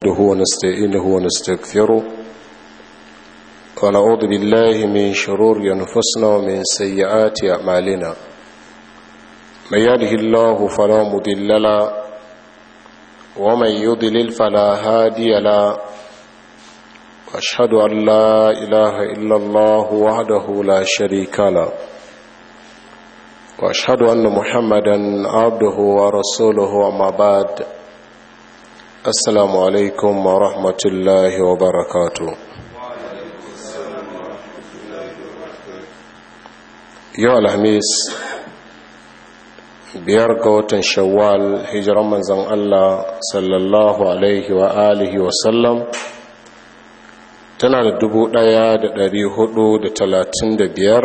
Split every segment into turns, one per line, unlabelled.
نحمده ونستعينه ونستغفره ونعوذ بالله من شرور أنفسنا ومن سيئات أعمالنا من يهده الله فلا مضل له ومن يضلل فلا هادي له واشهد ان لا اله الا الله وحده لا شريك له واشهد ان محمدا عبده ورسوله اما بعد السلام عليكم ورحمه الله وبركاته yau alhamis biyar ga watan shawwal hijiran manzan allah sallallahu alaihi wa alihi wasallam tana da dubu ɗaya da dari hudu da talatin da biyar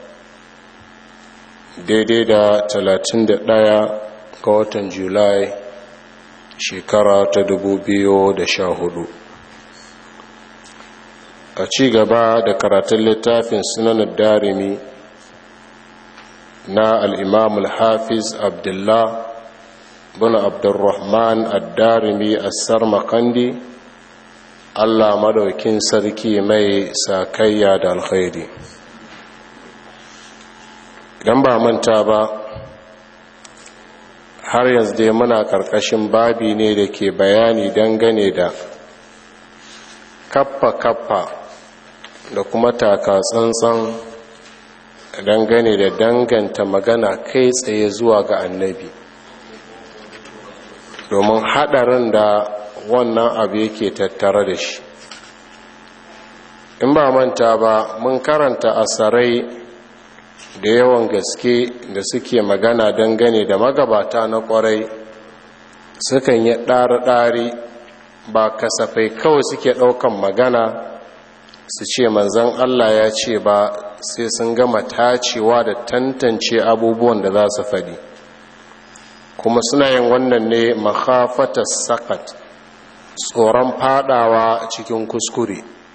daidai da talatin da ɗaya ga watan julai shekara ta dubu biyu da sha hudu a ci gaba da karatun littafin sunanar darimi na al'imam al-hafiz abdullah bin abdurrahman ad-darimi assar makandi allah madaukin sarki mai sakayya da alkhairi idan ba manta ba har yanzu dai muna karkashin babi ne da ke bayani dangane da kappa-kappa da kuma taka tsantsan dangane da danganta magana kai tsaye zuwa ga annabi domin hadarin da wannan abu yake tattare da shi in ba manta ba mun karanta asarai da yawan gaske da suke magana dangane da magabata na kwarai sukan yi ɗari-ɗari ba kasafai kawai suke ɗaukan magana su ce manzan allah ya ce ba sai sun gama tacewa da tantance abubuwan da za su faɗi kuma suna yin wannan ne makhafatar sakat tsoron fadawa cikin kuskure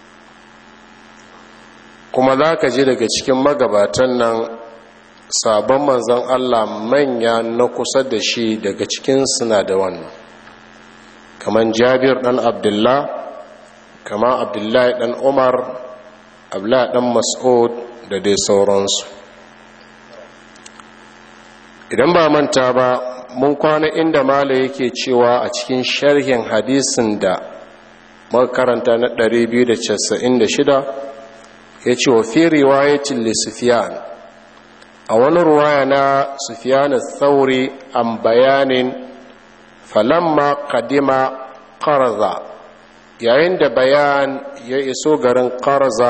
kuma za ka ji daga cikin magabatan nan sabon manzan allah manya na kusa da shi daga cikin suna da wannan kamar jabir ɗan abdullah kamar abdullahi ɗan umar abdullahi ɗan mas'ud da dai sauransu idan ba manta ba mun kwana inda mala yake cewa a cikin sharhin hadisin da makaranta na 296 ya ce wa fi riwayatin lissufiyan a wani ruwaya na sufiyan tsauri an bayanin falamma kadima karza yayin da bayan ya iso garin karza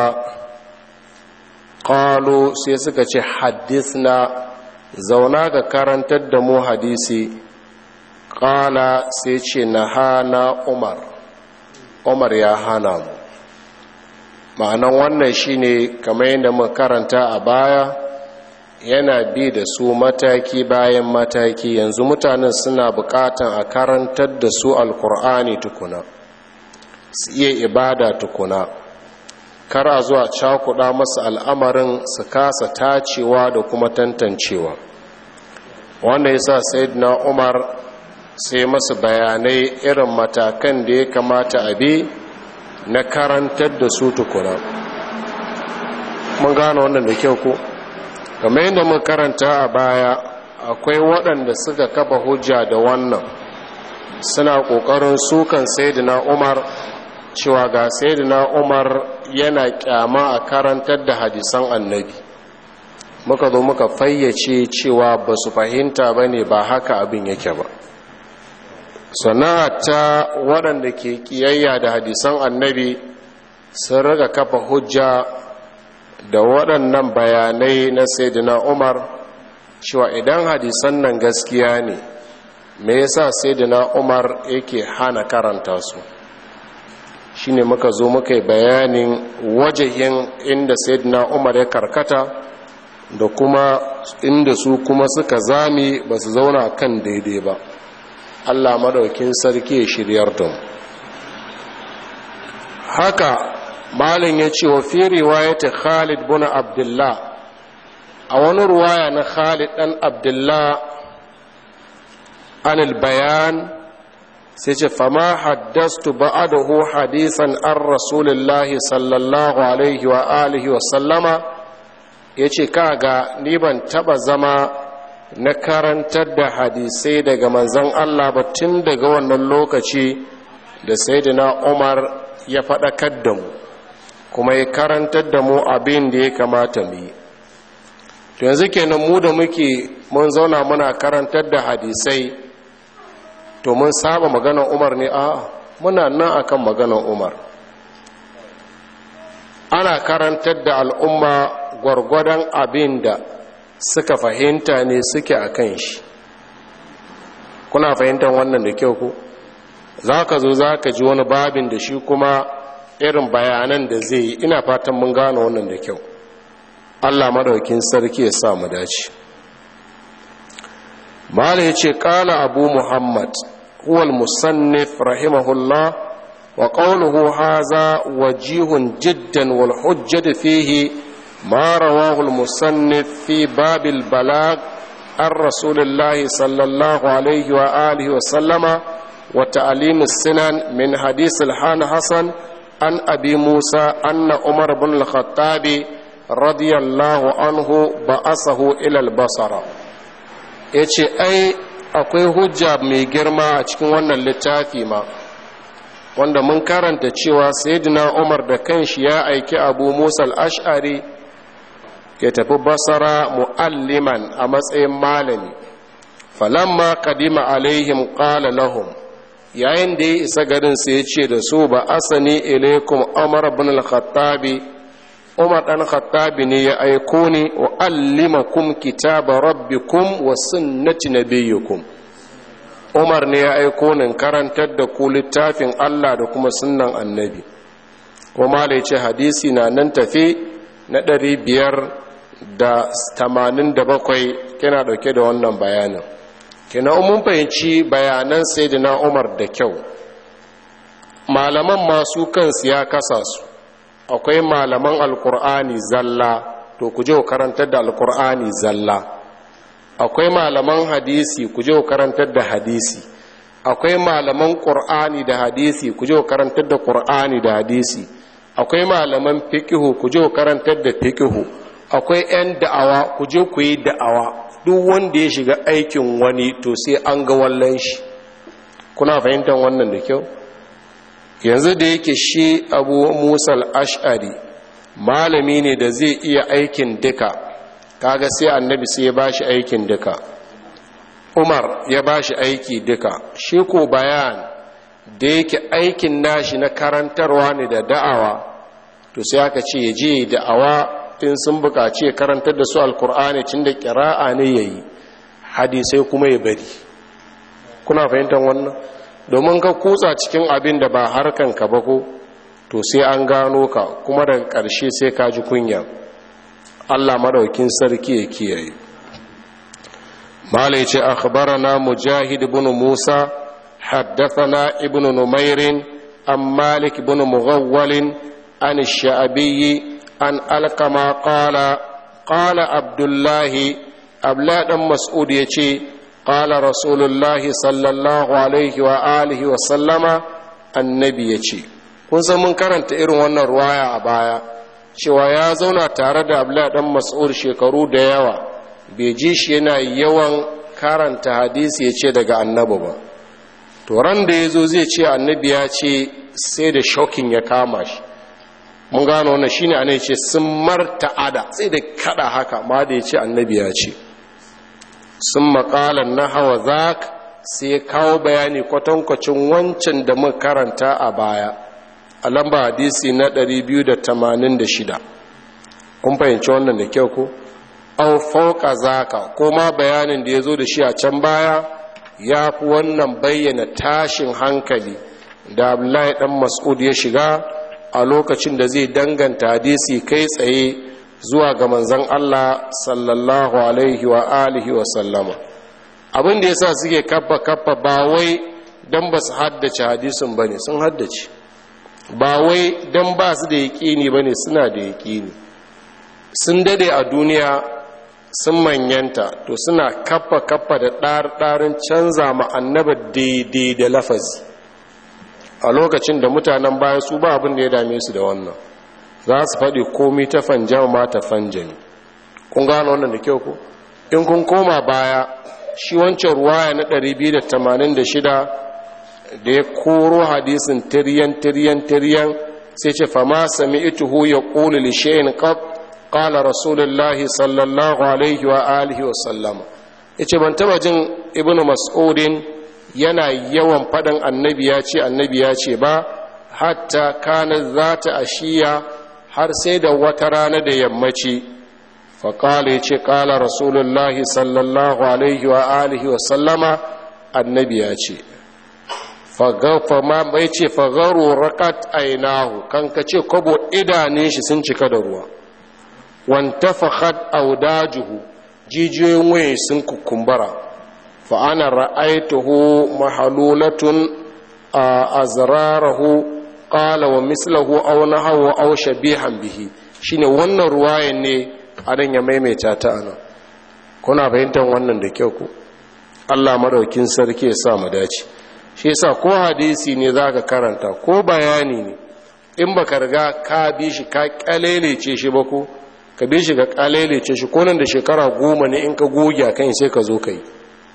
qalu sai suka ce na zauna ga karantar da mu hadisi qala sai ce na hana umar umar ya hana mu ma'anan wannan shine kamar yadda muka karanta a baya yana bi da su mataki bayan mataki yanzu mutanen suna bukatan a karantar da su alkur'ani tukuna su iya ibada tukuna kar a zuwa cakuɗa masa al'amarin su kasa tacewa da kuma tantancewa wanda ya sa na umar sai masu bayanai irin matakan da ya kamata a bi na karantar da su tukuna mun gano wannan da kyau ko kamar yadda mun karanta a baya akwai waɗanda suka kafa hujja da wannan suna ƙoƙarin sukan na umar cewa ga sayyidina umar yana kyama a karantar da hadisan annabi muka zo muka fayyace cewa ba su fahimta ba ne ba haka abin yake ba sana'a ta waɗanda ke ƙiyayya da hadisan annabi sun raga kafa hujja da waɗannan bayanai na sayyidina umar cewa idan hadisan nan gaskiya ne me yasa sayyidina umar yake hana karanta su shine muka zo muka yi bayanin wajahin inda sayyidina umar ya karkata da kuma inda su kuma suka zami ba su zauna kan daidai ba allah madaukin sarki ya shiryar da mu haka malin ya ce wa fi riwayata khalid bin abdullah a wani ruwaya na khalid dan abdullah an bayan sai ce fama haddastu ba'adahu hadisan an rasulillahi sallallahu alaihi wa alihi wa sallama ya ce kaga ni ban taba zama na karantar da hadisai daga manzan Allah ba tun daga wannan lokaci da sayyidina Umar ya faɗakar da mu kuma ya karantar da mu abin da ya kamata mu yi to yanzu kenan mu da muke mun zauna muna karantar da hadisai to mun saba maganar umar ne a muna nan akan maganar umar ana karantar da al'umma gwargwadon abin da suka fahimta ne suke a kan shi kuna fahimtar wannan da kyau ku za ka zo za ka ji wani babin da shi kuma irin bayanan da zai yi ina fatan mun gane wannan da kyau allah maɗaukin sarki ya sa mu dace mala ya ce ƙala abu muhammad هو المصنف رحمه الله وقوله هذا وجيه جدا والحجة فيه ما رواه المصنف في باب البلاغ عن رسول الله صلى الله عليه وآله وسلم وتعليم السنن من حديث الحان حسن عن أبي موسى أن عمر بن الخطاب رضي الله عنه بأسه إلى البصر يتي أي akwai hujja mai girma a cikin wannan littafi ma wanda mun karanta cewa sayyidina umar da kanshi ya aiki abu musa al-ash'ari ya tafi basara mu'alliman a matsayin malami falamma kadima alaihim qala lahum yayin da ya isa garin sai ya ce da su ba asani ilaikum umar ibn al-khattabi umar dan khattabi ne ya aiko ni wa allimakum kitaba rabbikum wa sunnati nabiyyukum umar ne ya aiko ni karantar da ku littafin Allah da kuma sunnan annabi kuma da ce hadisi na nan tafi na ɗari biyar da tamanin da bakwai kina ɗauke da wannan bayanin kina mun fahimci bayanan sai na umar da kyau malaman masu kansu ya kasa su akwai malaman alkur'ani zalla to ku je ku karantar da alkur'ani zalla akwai malaman hadisi ku je ku karantar da hadisi akwai malaman qur'ani da hadisi ku je ku karantar da qur'ani da hadisi akwai malaman fiqhu ku je ku karantar da fiqhu akwai yan da'awa ku je ku yi da'awa duk wanda ya shiga aikin wani to sai an ga wallan shi kuna fahimtar wannan da kyau yanzu da yake shi abu musal ash'ari malami ne da zai iya aikin duka kaga sai annabi sai ya bashi aikin duka umar ya bashi aiki duka shi ko bayan da yake aikin nashi na karantarwa ne da da'awa to sai aka ce ya je da'awa in sun bukaci ya karantar da su alkur'ani cin da kira'a ne ya yi hadisai kuma ya bari kuna fahimtar wannan domin ka kutsa cikin abin da ba harkan ka ba ko to sai an gano ka kuma daga ƙarshe sai ka ji kunya Allah madaukin sarki ya kiyaye malai ce akhbarana mujahid ibn musa haddathana ibn numair an malik ibn mughawwal an ash-sha'bi an alqama qala qala abdullahi abla dan mas'ud yace قال رسول الله صلى الله عليه وآله وسلم النبي يشي kun san mun karanta irin wannan ruwaya a baya cewa ya zauna tare da abdullahi dan mas'ud shekaru da yawa bai ji shi yana yawan karanta hadisi ya ce daga annabi ba to ran da ya zo zai ce annabi ya ce sai da shokin ya kama shi mun gano wannan shine anai ce sun marta'ada sai da kada haka ma da ya ce annabi ya ce sun makalan na hawa zak sai ya kawo bayani kwatankwacin wancan da muka karanta a baya a lamba hadisi na 286 kun fahimci wannan da kyau ko au fauka zaka ko ma bayanin da ya zo da shi a can baya ya fi wannan bayyana tashin hankali da abdullahi dan mas'ud ya shiga a lokacin da zai danganta hadisi kai tsaye zuwa ga manzan Allah sallallahu alaihi wa alihi wa sallama abin da yasa suke kappa kappa ba wai dan ba su haddace hadisin bane sun haddace ba wai dan ba su da yaƙini bane suna da yaƙini sun dade a duniya sun manyanta to suna kappa kappa da ɗarin canza ma annaba daidai da lafazi a lokacin da mutanen baya su ba abin da ya dame su da wannan za su faɗi komi ta fanjan ma ta fanjani kun gano wannan da kyau ku in kun koma baya shi wancan ruwaya na 286 da ya koro hadisin tiryan tiryan tiryan sai ce fama sami ituhu ya ƙuli lishayin ƙab ƙala rasulullahi sallallahu alaihi wa alihi wa sallama ya ce ban taba jin ibn mas'udin yana yawan faɗin annabi ya ce annabi ya ce ba hatta kana za ta ashiya har sai da wata rana da yammaci faƙala ya ce ƙala rasulullahi sallallahu alaihi wa alihi wa sallama annabi ya ce fama bai ce fagaro rakat ainahu kan ka ce kwabo idanun shi sun cika da ruwa wanta fahad audajuhu jijiyoyin waye sun kukumbara fa'ana ra'aituhu mahalulatun a azrarahu qala wa mislahu aw nahawu aw shabihan bihi shine wannan ruwayan ne adan ya maimaita ta ana kuna fahimtar wannan da kyau ku Allah madaukin sarki ya sa mu dace shi yasa ko hadisi ne zaka karanta ko bayani ne in baka riga ka bi shi ka kalelece shi ba ko ka bi shi ga kalelece shi ko nan da shekara goma ne in ka goge kan sai ka zo kai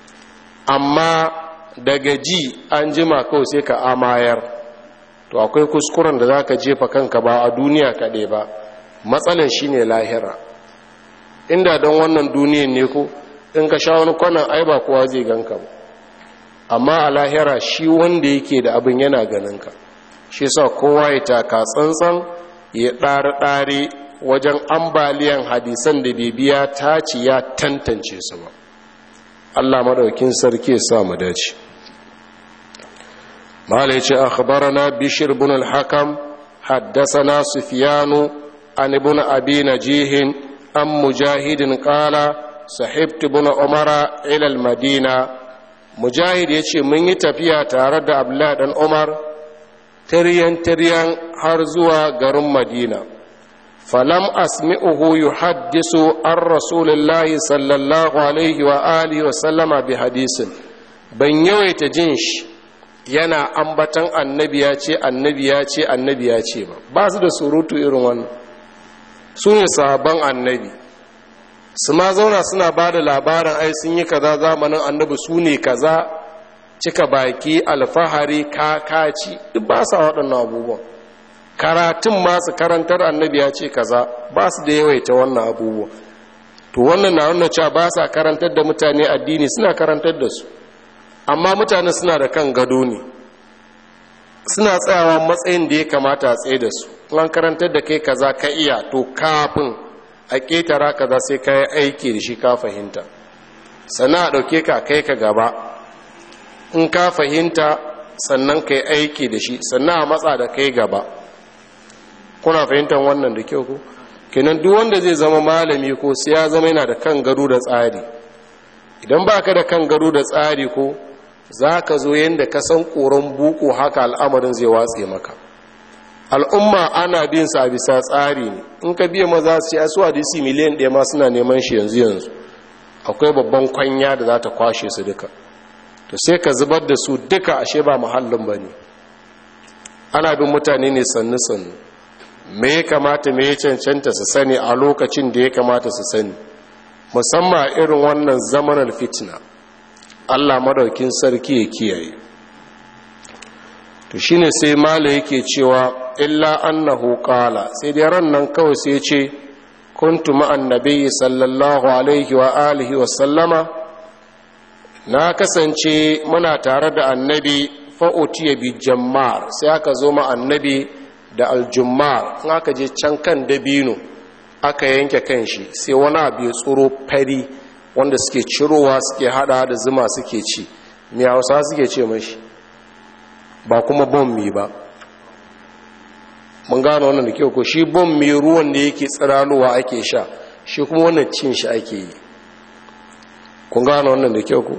amma daga ji an jima kawai sai ka amayar to akwai kuskuren da zaka jefa kanka ba a duniya kaɗai ba matsalar shine lahira inda don wannan duniyan ne ko in ka sha wani kwanan ai ba kowa zai ganka ba amma a lahira shi wanda yake da abin yana ganinka shi sa kowa ya taka tsantsan ya ɗari-ɗari wajen ambaliyan hadisan da bibiya ta ci ya tantance su ba allah madaukin sarki ya sa mu dace mala ya ce akhbarana bishir bin al-hakam haddasana sufyanu an ibn abi najihin an mujahidin qala sahibtu bin umara ila al-madina mujahid ya ce mun yi tafiya tare da abdullahi dan umar tiryan-tiryan har zuwa garin madina falam asmi'uhu yuhaddisu an rasulullahi sallallahu alaihi wa alihi wa sallama bi hadisin ban yawaita jin shi yana ambatan annabi ya ce annabi ya ce annabi ya ce ba ba su da surutu irin wannan su ne sabon annabi su ma zauna suna ba da labarin ai sun yi kaza zamanin annabi su ne kaza cika baki alfahari kakaci duk ba sa waɗannan abubuwan karatun masu karantar annabi ya ce kaza ba su da yawaita wannan abubuwa to wannan na wannan cewa ba sa karantar da mutane addini suna karantar da su amma mutane suna da kan gado ne suna tsayawa matsayin da ya kamata a tsaye da su an karantar da kai kaza ka iya to kafin a ƙetara kaza sai ka yi aiki da shi ka fahimta sannan a ɗauke ka kai ka gaba in ka fahimta sannan ka yi aiki da shi sannan a matsa da kai gaba kuna fahimtar wannan da kyau ku kenan duk wanda zai zama malami ko sai ya zama yana da kan gado da tsari idan ba ka da kan gado da tsari ko za ka zo yadda ka san koron buku haka al'amarin zai watse maka al'umma ana bin sa bisa tsari ne in ka biya maza su ya su hadisi miliyan ɗaya ma suna neman shi yanzu yanzu akwai babban kwanya da za ta kwashe su duka to sai ka zubar da su duka ashe ba muhallin ba ne ana bin mutane ne sannu sannu me ya kamata me ya cancanta su sani a lokacin da ya kamata su sani musamman irin wannan zamanar fitna allah madaukin sarki ya kiyaye to shine sai mala yake cewa illa annahu qala sai dai ran nan kawai sai ce kuntu ma'an nabiyyi sallallahu alaihi wa alihi wa sallama na kasance muna tare da annabi fa'utiya bi jammar sai aka zo ma annabi da aljummar in aka je can kan dabino aka yanke kan shi sai wani abu ya tsoro fari wanda suke cirowa suke hada da zuma suke ci mai hausa suke ce mashi ba kuma bommi ba mun gano wannan da kyau ko shi bommi ruwan da yake tsiralowa ake sha shi kuma wannan cin shi ake yi kun gano wannan da kyau ko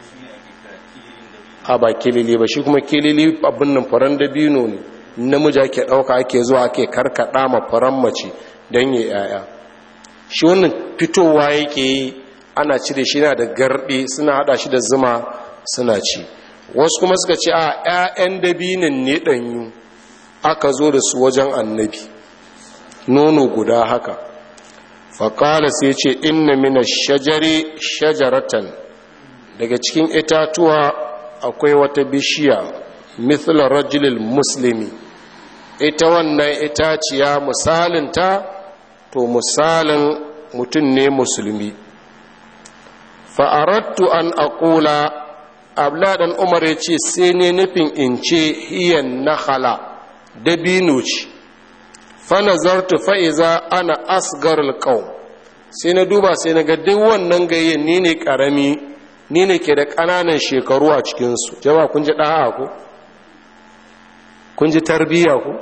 a ba kilili ba shi kuma kilili abin nan faran dabino ne namiji ake ɗauka ake zuwa ake karkaɗa ma faran mace don yi yaya shi wannan fitowa yake yi ana cire shi na da garɗi suna haɗa shi da zuma suna ci wasu kuma suka ce a 'ya'yan dabinin ne ɗanyu aka zo da su wajen annabi nono guda haka faƙala sai ce inna mina shajari shajaratan daga cikin itatuwa akwai wata bishiya mithla rajulil muslimi ita wannan itaciya misalinta to misalin mutum ne musulmi fa'arattu an aƙula abladan umar ya ce sai ne nufin in ce hiyan nahala dabino ce fanazartu fa'iza ana asgar alƙau sai na duba sai na ga duk wannan gayyen ni ne ƙarami ni ne ke da ƙananan shekaru a cikinsu jama kun ji ɗaha ku kun ji tarbiyya ku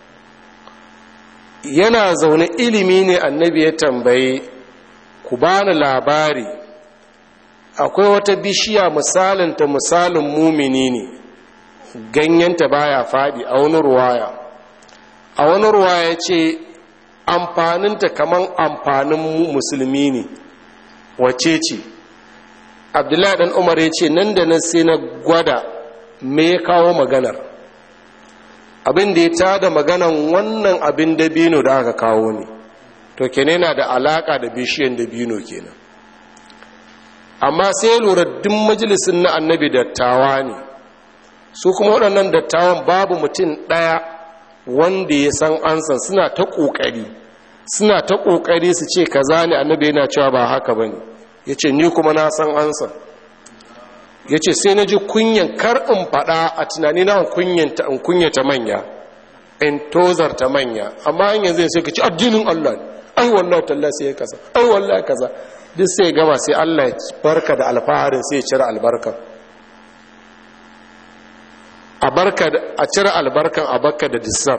yana zaune ilimi ne annabi ya tambaye ku bani labari akwai wata bishiya misalinta misalin mumini ne ganyenta baya faɗi a wani ruwaya a wani ruwaya ce amfaninta kaman amfanin musulmi ne wace ce abdullahi dan umar ya ce nan da nan sai na gwada me ya kawo maganar abin da ya tada maganan wannan abin dabino da aka kawo ne to kene na da alaka da bishiyan dabino kenan amma sai lura duk majalisun na annabi dattawa ne su kuma waɗannan dattawan babu mutum ɗaya wanda ya san ansan suna ta ƙoƙari suna ta ƙoƙari su ce kaza ne annabi yana cewa ba haka ba ne ya ce ni kuma na san ansan ya ce sai na ji kunyan kar in faɗa a tunani na in kunyata manya in tozarta manya amma an yanzu sai ka ci addinin allah ne ai wallahi talla sai ya kaza ai wallahi kaza duk sai gama sai allah ya barka da alfaharin sai ya cire albarkan a barka a cire albarkan a barka da dissar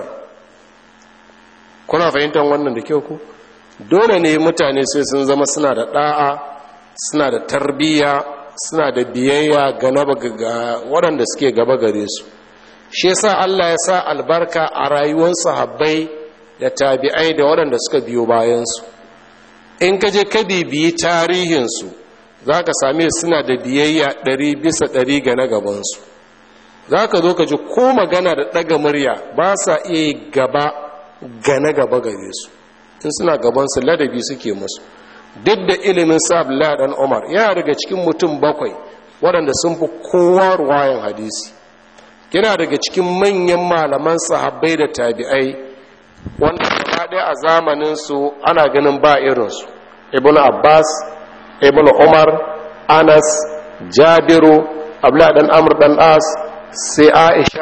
kuna fahimtar wannan da kyau ku dole ne mutane sai sun zama suna da da'a suna da tarbiyya suna da biyayya ga waɗanda suke gaba gare su shi yasa Allah ya sa albarka a rayuwar sahabbai da tabi'ai da waɗanda suka biyo bayansu in ka je ka bibiyi tarihinsu za ka same suna da biyayya ɗari bisa ɗari ga na gabansu za ka zo ka ji ko magana da ɗaga murya ba sa iya gaba ga na gaba gare su in suna gabansu ladabi suke musu duk da ilimin sabla dan umar yana daga cikin mutum bakwai waɗanda sun fi kowa ruwayan hadisi yana daga cikin manyan malaman sahabbai da tabi'ai wanda gaba ɗaya a zamaninsu ana ganin ba irinsu ibn abbas ibn umar anas jabiru abla dan amr dan as sai aisha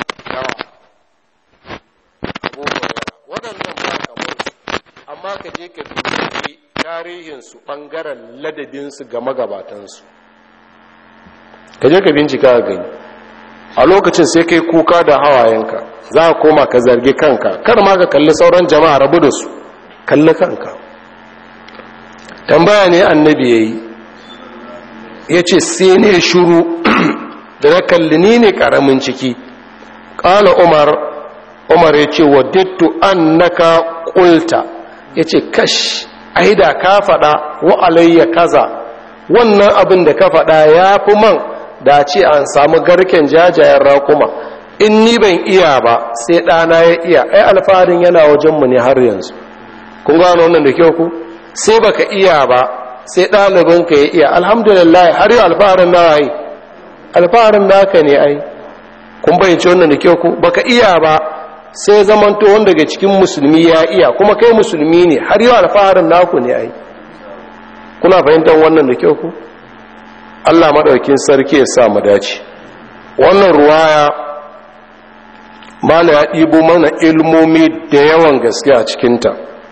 waɗannan ba kamar amma ka je ka dubi tarihinsu ɓangaren ladabinsu ga magabatansu ka je ka bincika a gani a lokacin sai kai kuka da hawayenka za a koma ka zargi kanka kar ma ka kalli sauran jama'a rabu da su kalli kanka tambaya ne annabi ya yi ya ce sai ne shuru da na kalli ni ne ƙaramin ciki ƙala umar umar ya ce wa dittu annaka ƙulta ya ce kash ai da ka faɗa wa alayya kaza wannan abin da ka faɗa ya fi man da ce an samu garken jajayen raƙuma in ni ban iya ba sai ɗana ya iya ai alfaharin yana wajenmu ne har yanzu kun gano wannan da kyau ku sai baka iya ba sai ɗalibinka ya iya alhamdulillah har yau alfaharin na yi alfaharin naka ne ai kun bayyance wannan da kyau ku baka iya ba sai zamanto wanda daga cikin musulmi ya iya kuma kai musulmi ne har yau alfaharin naku ne ai kuna fahimtar wannan da kyau ku Allah maɗaukin sarki ya sa mu dace wannan ruwaya mala ya ɗibo mana ilmomi da yawan gaske a cikinta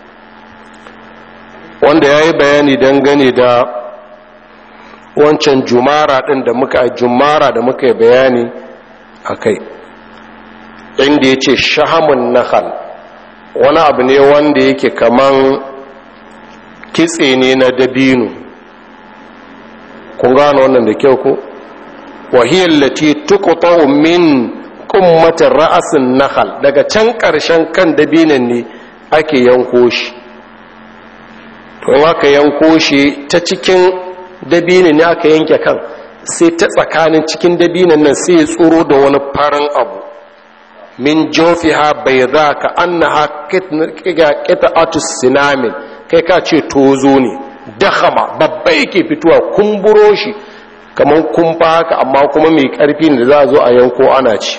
wanda ya yi bayani dangane da wancan jumara ɗin da muka jumara da muka yi bayani a kai inda ya ce shahamun nahal wani abu ne wanda yake kaman kitse ne na dabino kun gano wannan da kyau ko wahiyar lati tukuta min kummatin ra'asin nahal daga can ƙarshen kan dabinan ne ake yanko shi to aka yanko shi ta cikin dabinin ne aka yanke kan sai ta tsakanin cikin dabinan nan sai ya tsoro da wani farin abu min jofiha bai za ka annaha qita'atus sinamin kai ka ce tozo ne dakhama babba yake fitowa kumburo shi kamar kumfa haka amma kuma mai karfi da za a zo a yanko ana ci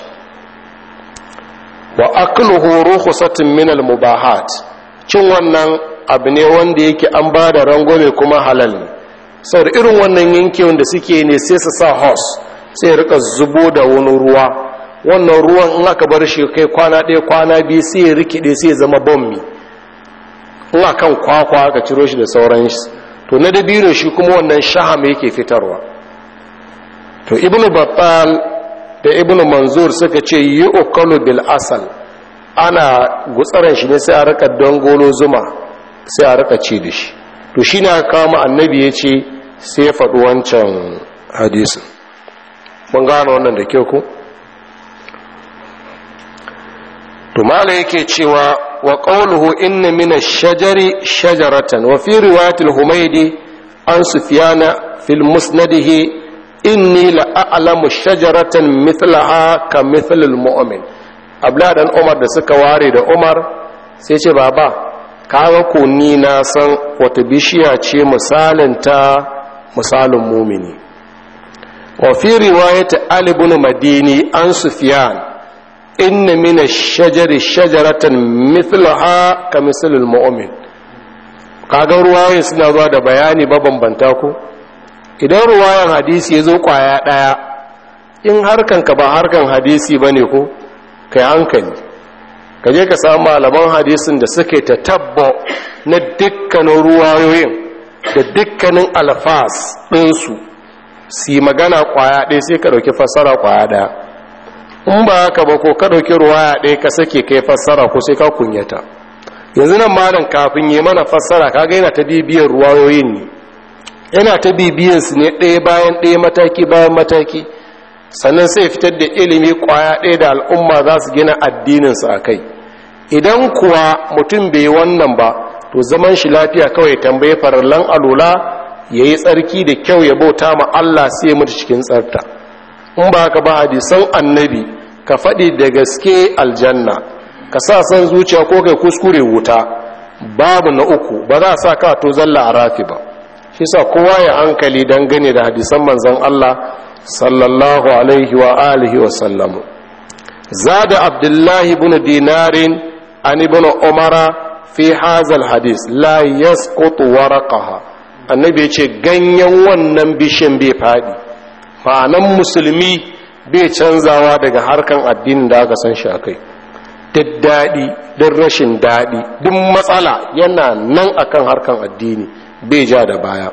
wa akluhu rukhsatun min al-mubahat cin wannan abu ne wanda yake an ba da rangwame kuma halal ne saboda irin wannan yankewan da suke ne sai su sa hos sai rika zubo da wani ruwa wannan ruwan in aka bar shi kai kwana ɗaya kwana biyu sai ya rikide sai ya zama bommi in akan kwakwa aka ciro shi da sauran shi to na dabino shi kuma wannan shaham yake fitarwa to ibnu battal da ibnu manzur suka ce yi ukalu bil asal ana gutsaran shi ne sai a rika dangolo zuma sai a rika ci da shi to shi ne aka kama annabi ya ce sai ya faɗi wancan hadisin mun gane wannan da kyau ku to mala yake cewa wa qawluhu inna min ash-shajari shajaratan wa fi riwayatil humaydi an sufyana fil musnadihi inni la a'lamu shajaratan mithlaha ka mithlil mu'min abla dan umar da suka ware da umar sai ce baba kaga ko ni na san wata bishiya ce misalin ta misalin mumini wa fi riwayat ali ibn madini an sufyan inna min ash-shajari shajaratan mithlaha ka mithlil mu'min kaga ruwaye suna zuwa da bayani mabambanta ko idan ruwayan hadisi ya zo kwaya ɗaya in harkanka ba harkan hadisi ba ne ko kai hankali ka je ka samu malaman hadisin da suke ta tabbo na dukkanin ruwayoyin da dukkanin alfas ɗinsu su yi magana kwaya ɗaya sai ka ɗauki fassara kwaya ɗaya in ba haka ba ko ka ɗauki ruwaya ɗaya ka sake kai fassara ko sai ka kunyata yanzu nan malam kafin yi mana fassara ka ga yana ta bibiyar ruwayoyin ne yana ta bibiyansu ne ɗaya bayan ɗaya mataki bayan mataki sannan sai fitar da ilimi kwaya ɗaya da al'umma za su gina addininsu a kai idan kuwa mutum bai wannan ba to zaman shi lafiya kawai tambaye farallan alula ya yi tsarki da kyau ya bauta ma Allah sai ya mutu cikin tsarta in ba ka ba hadisan annabi ka faɗi da gaske aljanna ka sa san zuciya ko kai kuskure wuta babu na uku ba za a sa ka to zalla a rafi ba shi sa kowa ya hankali dangane da hadisan manzon Allah sallallahu alaihi wa alihi wa sallamu zada abdullahi ibn dinarin an ibn umara fi hazal hadis la yasqutu waraqaha annabi ya ce ganyen wannan bishin bai fadi ma'anan musulmi bai canzawa daga harkan addinin da aka san shi akai duk daɗi duk rashin daɗi duk matsala yana nan akan harkan addini bai ja da baya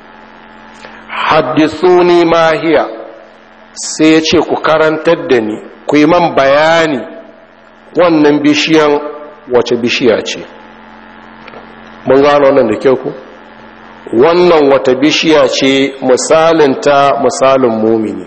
haddisuni mahiya sai ya ce ku karantar da ni ku yi man bayani wannan bishiyan wace bishiya ce mun gano wannan da kyau ku wannan wata bishiya ce misalinta misalin mumini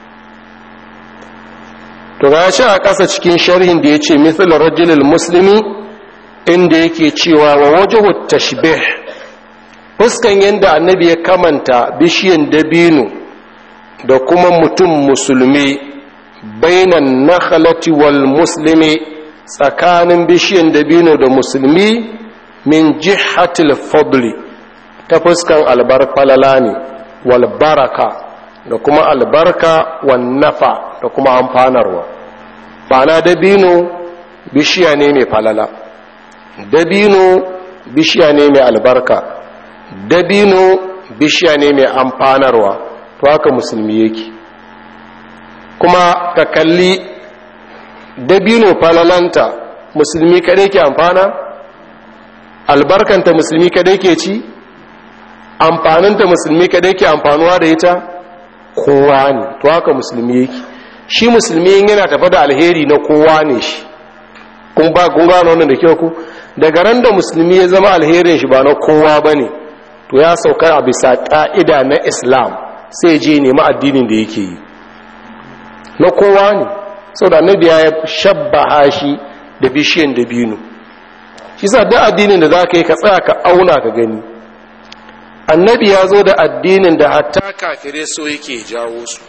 to ga shi a ƙasa cikin sharhin da ya ce mithil rajulil muslimi inda yake cewa wa wajahu tashbih fuskan yadda annabi ya kamanta bishiyan dabino da kuma mutum musulmi bainan nakhalati wal muslimi tsakanin bishiyan dabino da musulmi min jihatil fadli ta fuskan albarfalala ne wal baraka da kuma albarka wan nafa da kuma amfanarwa bana dabino bishiya ne mai falala dabino bishiya ne mai albarka dabino bishiya ne mai amfanarwa to haka musulmi yake kuma ka kalli dabino falalanta musulmi kadai ke amfana albarkanta musulmi kadai ke ci amfaninta musulmi kadai ke amfanuwa da ita kowa ne to haka musulmi yake shi musulmi yana tafa da alheri na kowa ne shi kun ba kun gano wannan da kyau ku daga ran da musulmi ya zama alherin shi ba na kowa bane to ya sauka a bisa ka'ida na islam sai je nemi addinin da yake yi na kowa ne saboda annabi ya shabbaha shi da bishiyan dabino shi sa duk addinin da zaka yi ka tsaya ka auna ka gani annabi ya zo da addinin da hatta kafire so yake jawo su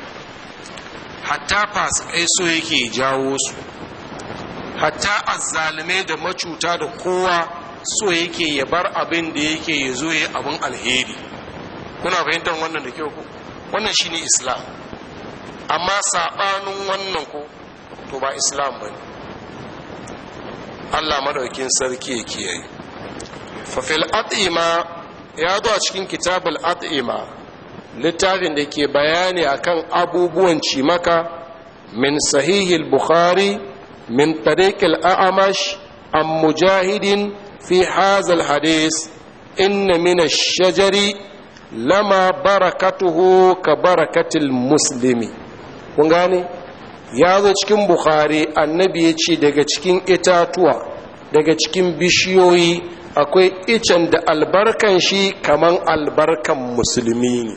hatta fasikai so yake jawo su hatta azzalume da macuta da kowa so yake ya bar abin da yake ya zo ya abin alheri kuna fahimtar wannan da kyau ku wannan shine islam amma saɓanin wannan ko to ba islam ba ne allah madaukin sarki ya kiyaye fafil at'ima ya zo a cikin kitabul at'ima littafin da ke bayani akan abubuwan cimaka min sahihil bukhari min tariqil a'amash an mujahidin fi hazal hadis inna min ash-shajari lama barakatuhu ka barakatil muslimi kun gane ya zo cikin bukhari annabi ya ce daga cikin itatuwa daga cikin bishiyoyi akwai icen da albarkan shi kaman albarkan musulmi ne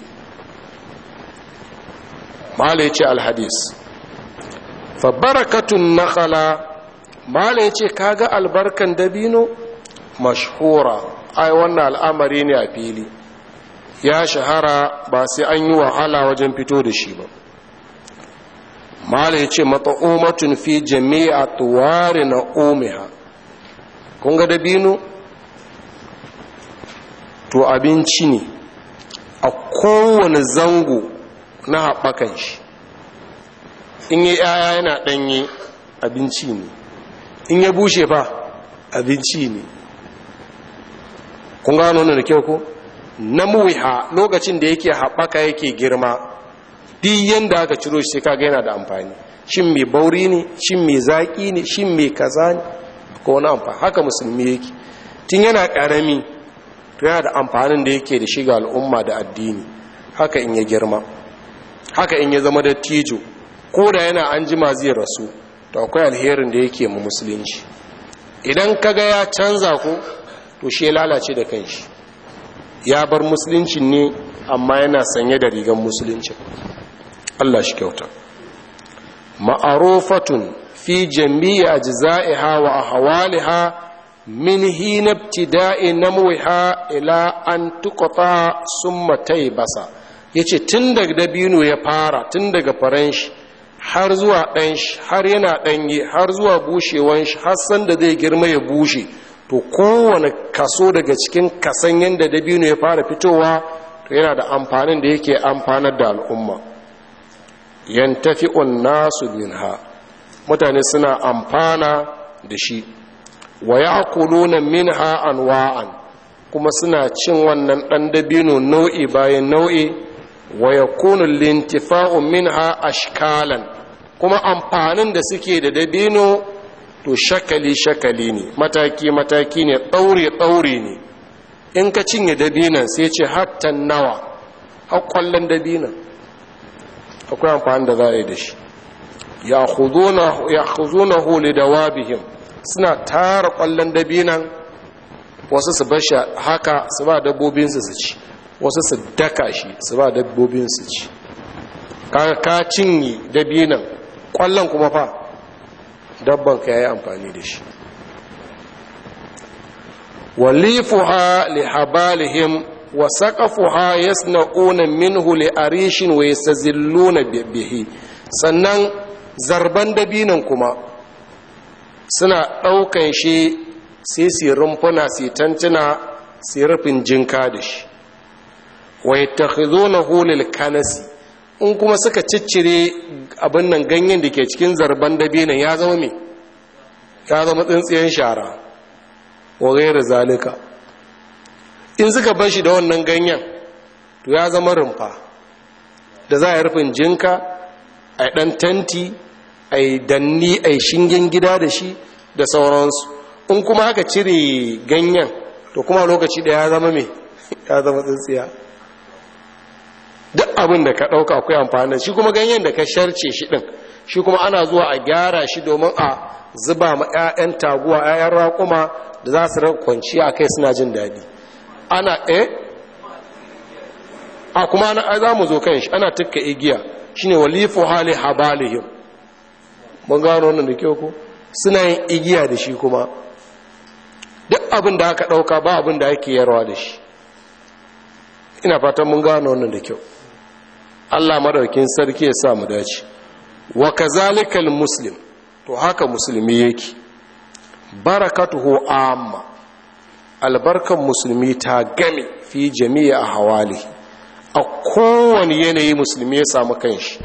mala ya ce alhadis fa barakatun nakhala mala ya ce kaga albarkan dabino mashhura ai wannan al'amari ne a fili ya shahara ba sai an yi wahala wajen fito da shi ba mala ya ce mata'umatun fi jami'a tuwari na omiha kun ga dabino to abinci ne a kowane zango na haɓakan shi in yi yaya yana ɗanye abinci ne in ya bushe fa abinci ne kun gano da kyau ko na muwiha lokacin da yake haɓaka yake girma duk yadda aka ciro shi kaga yana da amfani shin mai bauri ne shin mai zaƙi ne shin mai kaza ne ko wani amfani haka musulmi yake tun yana ƙarami to yana da amfanin da yake da shiga al'umma da addini haka in ya girma haka in ya zama da tijo ko da yana an jima zai rasu to akwai alherin da yake mu musulunci idan kaga ya canza ko to shi ya lalace da kanshi ya bar musulunci ne amma yana sanye da rigan musulunci Allah shi kyauta ma'arufatun fi jami'i ajza'iha wa ahwaliha min hina ibtida'i namwiha ila an tuqata summa taybasa yace tun daga dabino ya fara tun daga faran shi har zuwa ɗan shi har yana ɗanye har zuwa bushewan shi har san da zai girma ya bushe to kowane kaso daga cikin kasan yadda dabino ya fara fitowa to yana da amfanin da yake amfanar da al'umma yantafi'un nasu minha mutane suna amfana da shi wa ya'kuluna minha anwa'an kuma suna cin wannan ɗan dabino nau'i bayan nau'i wa yakunu lintifa'u minha ashkalan kuma amfanin da suke da dabino to shakali-shakali ne mataki-mataki ne ɗaure-ɗaure ne in ka cinye dabinan sai ce hattan nawa haƙwallon dabinan akwai amfani da za a yi da shi ya huzuna huli da wabihim suna tara ƙwallon dabinan wasu su bashi haka su ba dabbobinsu su ci wasu su daka shi su ba dabbobinsu ci ka cinye dabinan ƙwallon kuma fa dabban ka yi amfani da shi walifuha li habalihim wa saqafuha yasna'una minhu li arishin wa yastazilluna bihi sannan zarban dabinan kuma suna ɗaukan shi sai su rumfuna su tantuna su rufin jinka da shi wa yattakhizunahu lil kanasi in kuma suka ciccire abin nan ganyen da ke cikin zarban dabinan ya zama me ya zama tsintsiyen shara wa gaira zalika in suka bar shi da wannan ganyen to ya zama rumfa da za a yi rufin jinka a ɗan tanti a yi danni a yi shingen gida da shi da sauransu in kuma aka cire ganyen to kuma lokaci da ya zama me ya zama tsintsiya duk abin da ka ɗauka akwai amfani da shi kuma ganyen da ka sharce shi ɗin shi kuma ana zuwa a gyara shi domin a zuba ma 'ya'yan taguwa 'ya'yan raƙuma da za su raka kwanci a kai suna jin daɗi ana eh a kuma ana za mu zo kan shi ana tukka igiya shine walifu hali habalihim mun gano wannan da kyau ko suna yin igiya da shi kuma duk abin da aka ɗauka ba abin da ake yarwa da shi ina fatan mun gano wannan da kyau Allah madaukin sarki ya sa mu dace wa kazalikal muslim to haka musulmi yake barakatuhu amma albarkan musulmi ta game fi jami'a a hawali a kowane yanayi musulmi ya samu kanshi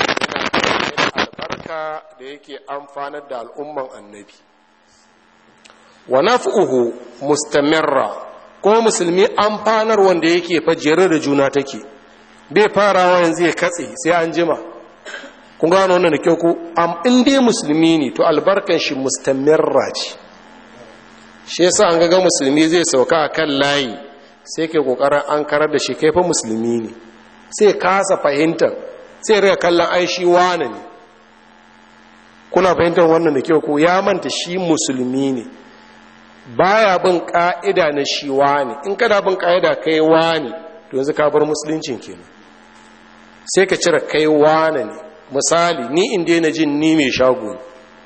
albarka da yake amfanar da al'umman annabi wa naf'uhu mustamirra ko musulmi amfanar wanda yake fajere da juna take bai farawa yanzu ya katse sai an jima kun gano wannan da kyau ko am in dai musulmi ne to albarkan shi mustamirra ce shi yasa an ga musulmi zai sauka a kan layi sai ke kokarin an karar da shi kaifa musulmi ne sai kasa fahimtar sai rika kallon ai shi wane ne kuna fahimtar wannan da kyau ko ya manta shi musulmi ne baya bin ka'ida na shi wane in kada bin ka'ida kai wane to yanzu ka bar musuluncin kenan sai ka cire kai wane ne misali ni in daina jin ni mai shago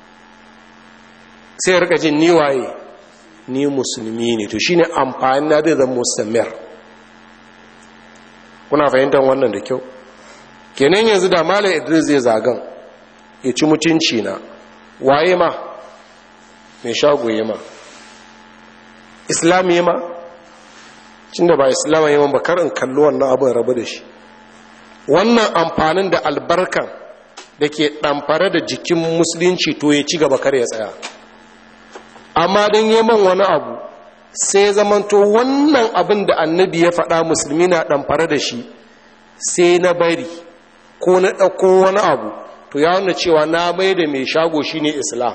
sai rika jin ni waye ni musulmi ne to shine amfani na da zan mustamir kuna fahimtar wannan da kyau kenan yanzu da malam idris zai zagan ya ci mutunci na waye ma mai shago ma islam ma cin da ba islam ma ba kar in kalli wannan abin rabu da shi wannan amfanin da albarkan da ke ɗamfare da jikin musulunci to ya ci gaba kar ya tsaya amma don yaman wani abu sai zamanto wannan abin da annabi ya faɗa musulmi na ɗamfare da shi sai na bari ko na ɗauko wani abu to ya wanda cewa na mai da mai shago shi ne islam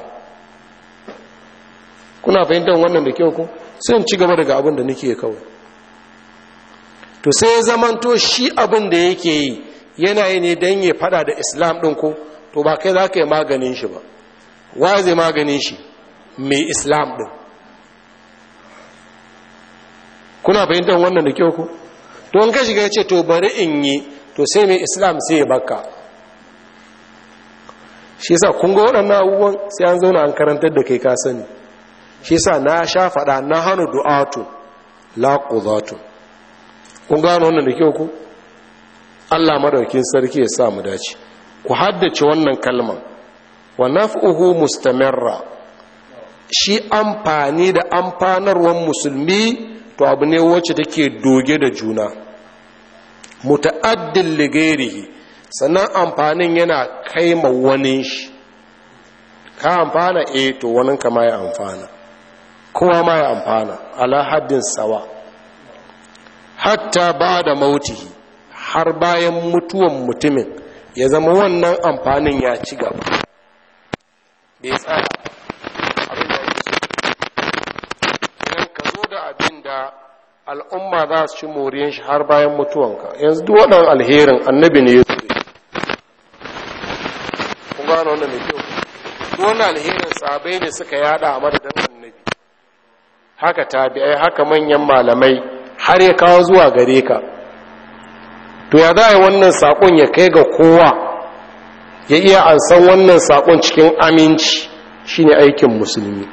kuna fahimtar wannan da kyau ko sai ci gaba daga abin da nake kawai to sai zamanto shi abin da yake yi yana yi ne don ya faɗa da islam ɗin ko to ba kai za ka yi maganin shi ba wa zai maganin shi mai islam ɗin kuna fahimtar wannan da kyau ku to an ka shiga ce to bari in yi to sai mai islam sai ya baka shi sa kun ga waɗannan abubuwan sai an zauna an karantar da kai ka sani shi sa na sha faɗa na hannu du'atu la qudatu kun gano wannan da kyau ku Allah madaukin sarki ya sa mu dace ku haddace wannan kalman wa naf'uhu mustamirra shi amfani da amfanarwar musulmi to abu ne wacce take doge da juna muta'addin ligairihi sannan amfanin yana kai ma wani shi ka amfana eh to wani kama ya amfana kowa ma ya amfana ala haddin sawa hatta ba da mautihi har bayan mutuwan mutumin ya zama wannan amfanin ya ci gaba bai tsaya da al'umma za su ci moriyan shi har bayan mutuwanka yanzu duk waɗannan alherin annabi ne ya zuwa kun gano wannan mai kyau duk wannan alherin sabai ne suka yada a madadin annabi haka tabi'ai haka manyan malamai har ya kawo zuwa gare ka to ya za a yi wannan saƙon ya kai ga kowa ya iya ansan wannan saƙon cikin aminci shine aikin musulmi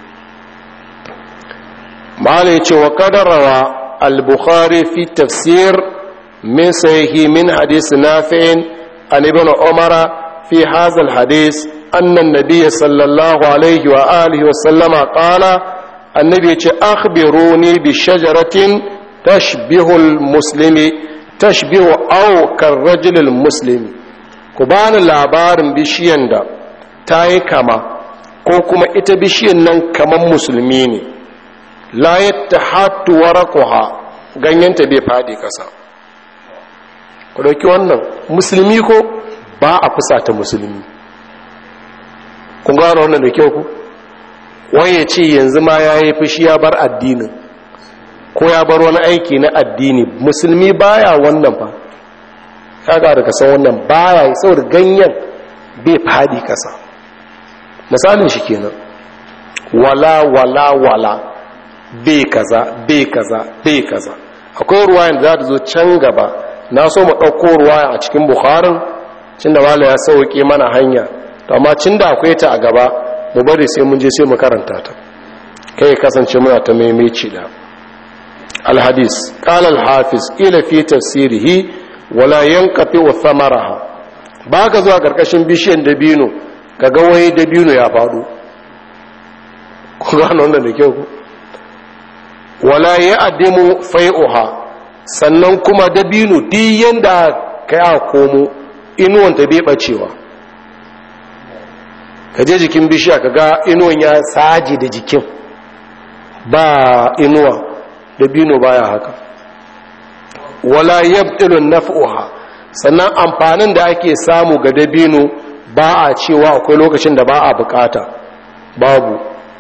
malai ce wa kadarawa al-bukhari fi tafsir min sahihi min hadis nafi'in an ibn umara fi hadha al-hadis anna an-nabiy sallallahu alaihi wa alihi wa sallama qala annabi ya ce akhbiruni bi shajaratin tashbihu al-muslimi tashbihu aw karrajul al-muslimi ku bani labarin bishiyan da ta yi kama ko kuma ita bishiyan nan kaman musulmi ne la yattahattu waraquha ganyenta bai fadi kasa ku dauki wannan musulmi ko ba a fusata musulmi kun gano wannan da kyau ku waye ce yanzu ma yayi fushi ya bar addinin ko ya bar wani aiki na addini musulmi baya wannan fa kaga da kasan wannan baya saboda ganyen bai fadi kasa misalin shi kenan wala wala wala bai kaza bai kaza bai kaza akwai ruwayan da za ta zo can gaba na so mu ɗauko ruwaya a cikin bukharin cin da mala ya sauke mana hanya to amma cin da akwai ta a gaba mu bari sai mun je sai mu karanta ta kai kasance muna ta maimaici da الحديث قال الحافظ إلى في تفسيره ولا ينقطع ثمرها baka zuwa karkashin bishiyan dabino kaga wai dabino ya faɗo ku gano wannan da kyau ku wala ya addimu fai'uha sannan kuma dabino duk yanda kai a komo inuwan ta bai bacewa ka je jikin bishiya kaga inuwan ya saji da jikin ba inuwa dabino baya haka wala yabtilu naf'uha sannan amfanin da ake samu ga dabino ba a cewa akwai lokacin da ba a bukata babu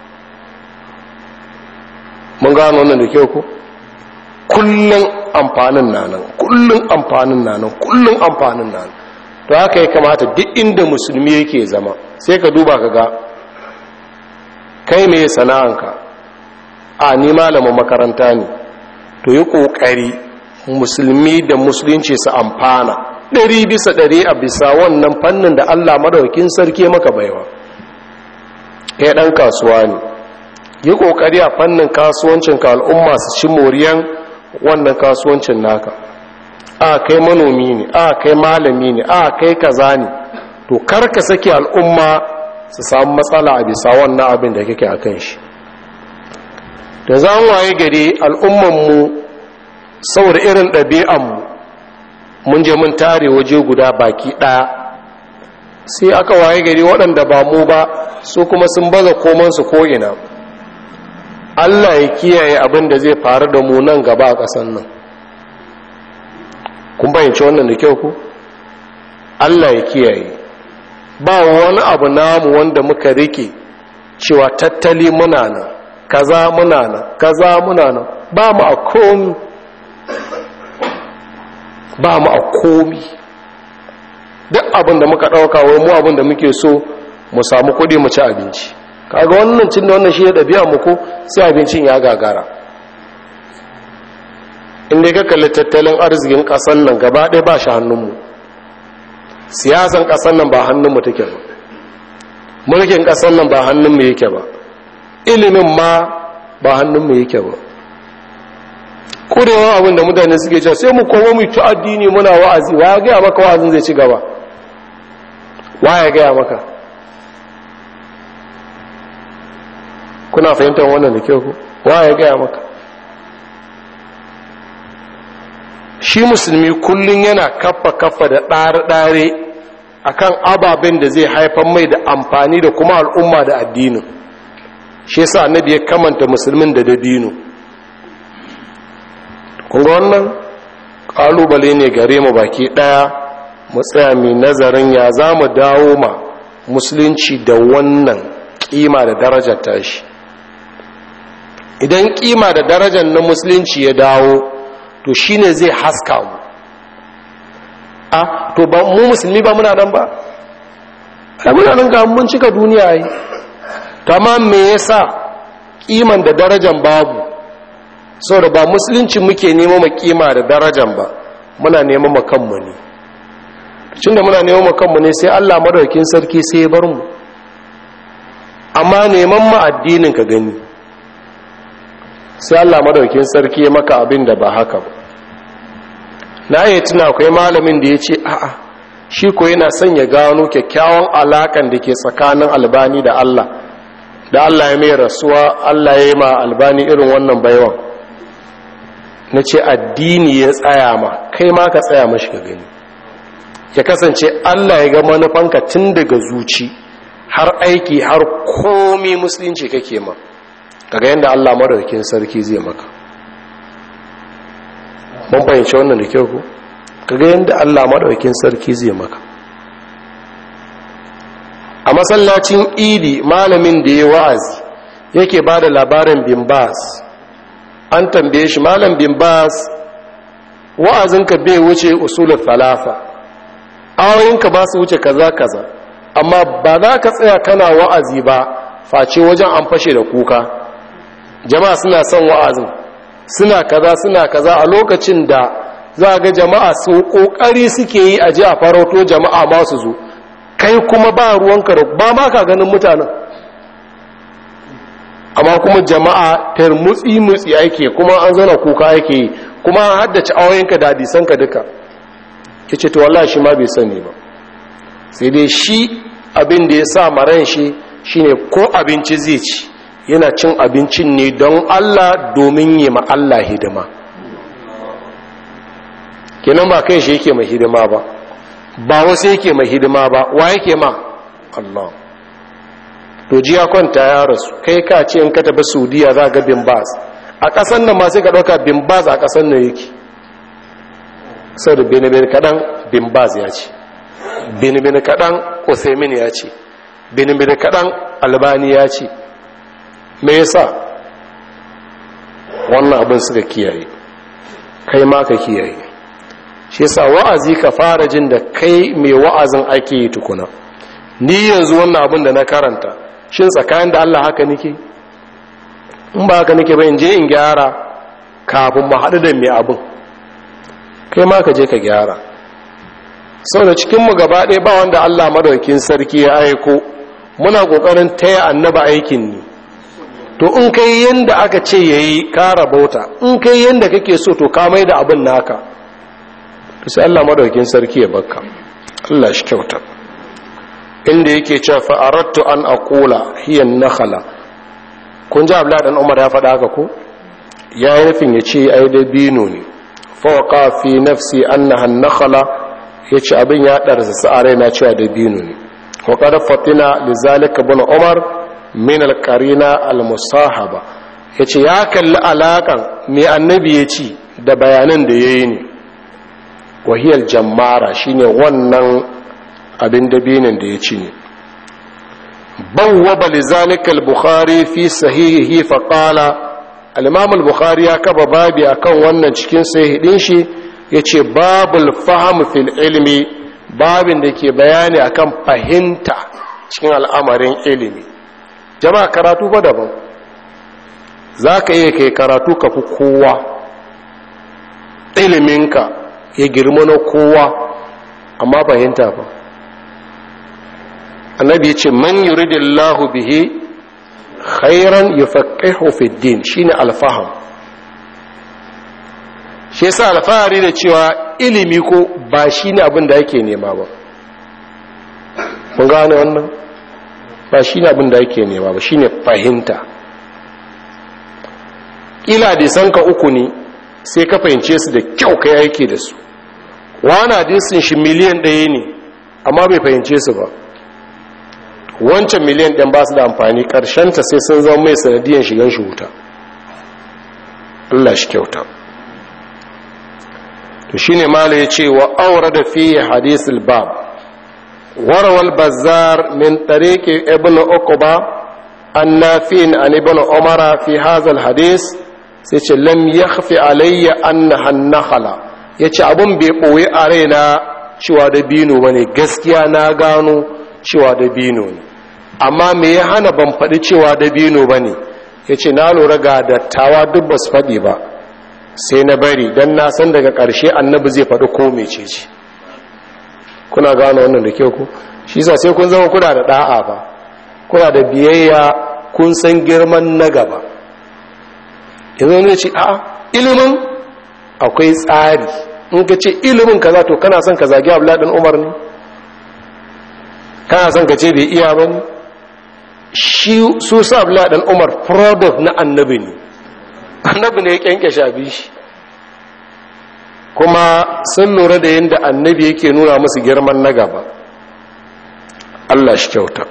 mun gano wannan da kyau ko kullun amfanin nanan kullun amfanin nanan kullun amfanin nanan to haka ya kamata duk inda musulmi yake zama sai ka duba ka ga kai me sana'anka a ni malamin makaranta ne to yi ƙoƙari musulmi da musulunci su amfana ɗari bisa ɗari a bisa wannan fannin da allah madaukin sarki maka baiwa kai ɗan kasuwa ne yi ƙoƙari a fannin kasuwancin ka al'umma su ci moriyan wannan kasuwancin naka a kai manomi ne a kai malami ne a kai kaza ne to karka sake al'umma su samu matsala a bisa wannan abin da kake a kan shi da za mu waye gari al'ummanmu saboda irin ɗabi'anmu mun je mun tare waje guda baki ɗaya sai aka waye gari waɗanda ba mu ba su kuma sun baza komansu ko'ina allah ya kiyaye abin da zai faru da mu nan gaba a ƙasan nan kun bayanci wannan da kyau ku allah ya kiyaye ba wani abu namu wanda muka rike cewa tattali muna nan kaza muna nan kaza muna nan ba mu a komi ba mu a komi duk abin da muka ɗauka wai mu abin da muke so mu samu kuɗi mu ci abinci kaga wannan cin da wannan shi ya ɗabi'a mu ko sai abincin ya gagara inda ka kalli tattalin arzikin ƙasar nan gaba ɗaya ba shi hannunmu siyasan ƙasar nan ba hannunmu take ba mulkin ƙasar nan ba hannunmu yake ba ilimin ma ba hannunmu yake ba ƙurewa abin da mutane suke cewa sai mu koma mu ci addini muna wa'azi wa ya gaya maka wa'azin zai ci gaba wa ya gaya maka kuna fahimtar wannan da kyau ku wa ya gaya maka shi musulmi kullum yana kafa kafa da ɗare-ɗare akan ababen da zai haifar mai da amfani da kuma al'umma da addinin shi yasa annabi ya kamanta musulmin da dabino kun ga wannan kalubale ne gare mu baki daya mu tsaya mai nazarin ya za mu dawo ma musulunci da wannan kima da darajar tashi idan kima da darajar na musulunci ya dawo to shine zai haska mu a to ba mu musulmi ba muna nan ba ai muna nan ga mun cika duniya yi tamam me yasa kiman da darajar babu saboda ba musulunci muke nema ma kima da darajar ba muna nema ma kanmu ne cin da muna nema ma kanmu ne sai Allah madaukakin sarki sai ya bar mu amma neman ma addinin ka gani sai Allah madaukakin sarki ya maka abin da ba haka ba na yi tuna akwai malamin da ya ce a'a shi ko yana son ya gano kyakkyawan alakan da ke tsakanin albani da Allah da Allah ya mai rasuwa Allah ya yi ma albani irin wannan baiwan na ce addini ya tsaya ma kai ma ka tsaya mashi ka gani ya kasance Allah ya ga manufanka tun daga zuci har aiki har komi musulunci kake ma kaga yadda Allah madaukakin sarki zai maka mun fahimci wannan da kyau ku kaga yadda Allah madaukakin sarki zai maka a masallacin idi malamin da ya wa'azi yake ba da labarin bin bas an tambaye shi malam bin bas wa'azinka bai wuce usulul falafa awoyinka ba su wuce kaza kaza amma ba za ka tsaya kana wa'azi ba face wajen an fashe da kuka jama'a suna son wa'azin suna kaza suna kaza a lokacin da za ga jama'a su kokari suke yi a ji a farauto jama'a masu zo kai kuma ba ruwanka da ba ma ka ganin mutanen amma kuma jama'a tar mutsi mutsi ake kuma an zauna kuka ake yi kuma an haddace awoyinka da hadisanka duka ya ce to wallahi shi ma bai sani ba sai dai shi abin da ya sa maran shi shine ko abinci zai ci yana cin abincin ne don Allah domin yi ma Allah hidima kenan ba kai shi yake mai hidima ba ba wasu yake mai hidima ba wa yake ma Allah to ji ya kwanta ya rasu kai ka ce in ka tafi saudiya za ga bin bas a ƙasan nan ma sai ka ɗauka bin bas a ƙasan nan yake sau da benin kaɗan bin bas ya ce benin kaɗan osemin ya ce benin kaɗan albani ya ce me yasa wannan abin suka kiyaye kai ma ka kiyaye shi yasa wa'azi ka fara jin da kai mai wa'azin ake yi tukuna ni yanzu wannan abin da na karanta shin tsakanin da Allah haka nake in ba haka nake ba in je in gyara kafin mu haɗu da mai abin kai ma ka je ka gyara sau da cikinmu gaba ɗaya ba wanda Allah madaukin sarki ya aiko muna ƙoƙarin taya annaba aikin ne to in kai yanda aka ce ya yi kara bauta in kai yanda kake so to ka mai da abin naka to sai Allah madaukin sarki ya bakka Allah shi kyauta inda yake cewa fa aradtu an aqula hiya nakhala kun ji Abdullah dan Umar ya faɗa haka ko ya yi nufin ya ce ai da bino ne fa waqa fi nafsi annaha nakhala yace abin ya darsa sa raina cewa da bino ne wa qad fatina lizalika ibn Umar min al-qarina al-musahaba yace ya kalli alakan me annabi ya ci da bayanan da yayi ne wahiyar jammara shine wannan abin dabinin da ya ci ne bawwaba lizalika al-bukhari fi sahihihi fa qala al-imam al-bukhari ya kaba babi akan wannan cikin sahihin shi yace babul fahm fil ilmi babin da ke bayani akan fahimta cikin al'amarin ilimi jama'a karatu ba daban zaka iya kai karatu ka fi kowa iliminka ya girma na kowa amma fahimta ba annabi ya ce man yuridillahu bihi khairan yufaqihu fi din shine alfaham shi yasa alfahari da cewa ilimi ko ba shine abin da yake nema ba mun gane wannan ba shine abin da yake nema ba shine fahimta kila da sanka uku ne sai ka fahimce su da kyau kai aiki da su wani hadisin shi miliyan ɗaya ne amma bai fahimce su ba wancan miliyan ɗan ba su da amfani ta sai sun zama mai sanadiyan shigan shi wuta Allah shi kyauta to shi ne mala ya ce wa aure da fiye hadisul bab warawal bazar min tariki ibn uquba an nafi'in an ibn umara fi hazal hadis sai ce lam yakhfi alayya annaha nakhala yace abun bai boye a raina cewa da bino bane gaskiya na gano cewa da bino ne amma me ya hana ban faɗi cewa da bino bane yace na lura ga dattawa duk ba su faɗi ba sai na bari dan na san daga ƙarshe annabi zai faɗi ko mece ce kuna gano wannan da kyau ku shi yasa sai kun zama kuna da da'a ba kuna da biyayya kun san girman na gaba yanzu ne ce a ilimin akwai tsari in ka ce ilimin ka za to kana son ka zagi abu laɗin umar ne kana son ka ce bai iya ba ne shi su sa abu laɗin umar product na annabi ne annabi ne ya kyanke shabi shi kuma sun lura da yadda annabi yake nuna musu girman na gaba allah shi kyauta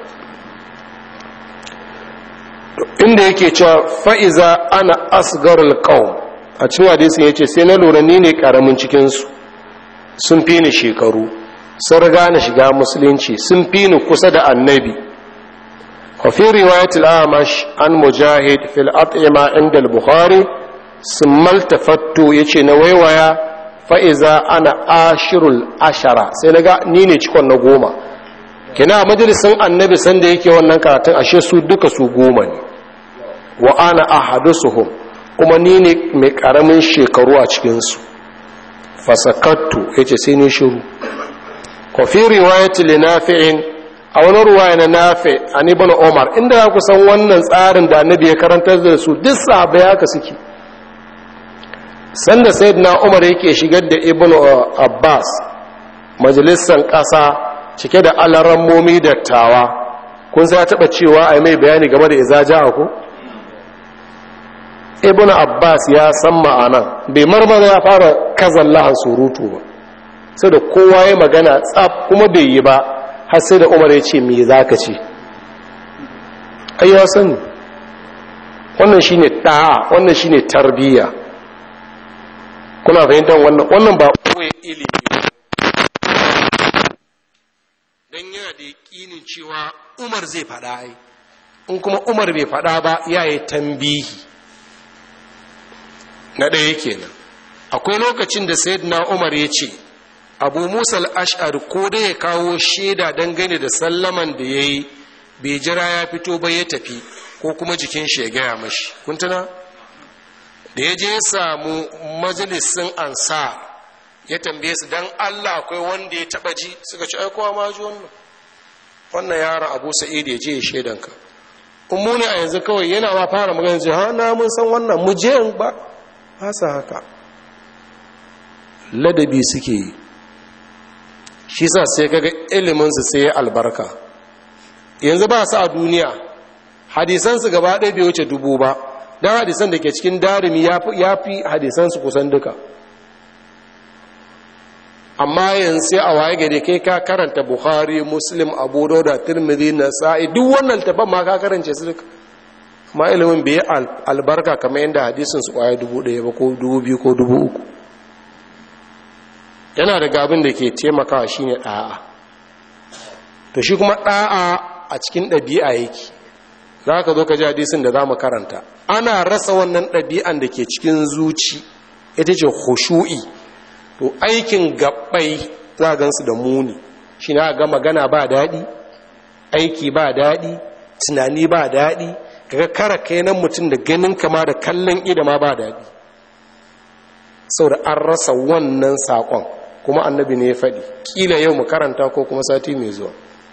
inda yake cewa fa'iza ana asgarul ƙaun a cikin hadisin ya ce sai na lura ni ne ƙaramin cikinsu sun fi ni shekaru sun riga na shiga musulunci sun fi ni kusa da annabi wafi riwayatul amash an mujahid fil at'ima inda al-bukhari sun maltafattu ya ce na waiwaya fa'iza ana ashirul ashara sai na ga ni ne cikon na goma kina majalisun annabi sanda yake wannan karatun ashe su duka su goma ne wa ana ahadusuhum kuma ni ne mai karamin shekaru a cikinsu fasakattu ya ce sai ni shiru kofi riwayat linafi'in a wani ruwa na nafe a ibn umar inda za ku san wannan tsarin da annabi ya karantar da su duk sahabbai haka suke sanda sayyidina umar yake shigar da ibn abbas majalisar ƙasa cike da alarammomi dattawa kun sai ya taɓa cewa a mai bayani game da izaja ku ibn abbas ya san ma'anan bai marmara ya fara kazan lahan surutu ba sai da kowa ya magana tsaf kuma bai yi ba har sai da umar ya ce me za ka ce ai ya sani wannan shine ɗa'a wannan shine tarbiyya kuna fahimtar wannan wannan ba koyi ilimi don yana da yaƙinin cewa umar zai faɗa ai in kuma umar bai faɗa ba ya yi tambihi na ɗaya kenan akwai lokacin da sayyidina umar ya ce abu musa al'ash'ar ko da ya kawo shaida dangane da sallaman da ya yi bai jira ya fito ba ya tafi ko kuma jikin shi ya gaya mashi kuntuna da ya je ya samu majalisin ansar ya tambaye su dan Allah akwai wanda ya taba ji suka ci aikowa ma ji wannan wannan yara Abu Sa'id ya je ya shedan ka ummu ne a yanzu kawai yana ma fara magana ji ha na mun san wannan mu je ba hasa haka ladabi suke yi shi sa sai kaga ilimin su sai albarka yanzu ba su a duniya hadisan su gaba ɗaya bai wuce dubu ba dan hadisan da ke cikin darimi ya fi hadisan su kusan duka amma yanzu sai a waye gari kai ka karanta bukhari muslim abu dauda tirmidhi nasa'i duk wannan tafan ma ka karance su duka amma ilimin bai albarka kamar yadda hadisin su kwaya dubu ɗaya ba ko dubu biyu ko dubu uku yana da gabin da ke taimakawa shine ɗa'a to shi kuma ɗa'a a cikin ɗabi'a yake za ka zo ka ji hadisin da za mu karanta ana rasa wannan ɗabi'an da ke cikin zuci ita ce khushu'i to aikin gabbai za gansu da muni shi na ga magana ba daɗi aiki ba daɗi tunani ba daɗi kaga kara nan mutum da ganin kama da kallon ida ma ba daɗi saboda an rasa wannan saƙon kuma annabi ne ya faɗi ƙila yau mu karanta ko kuma sati mai zuwa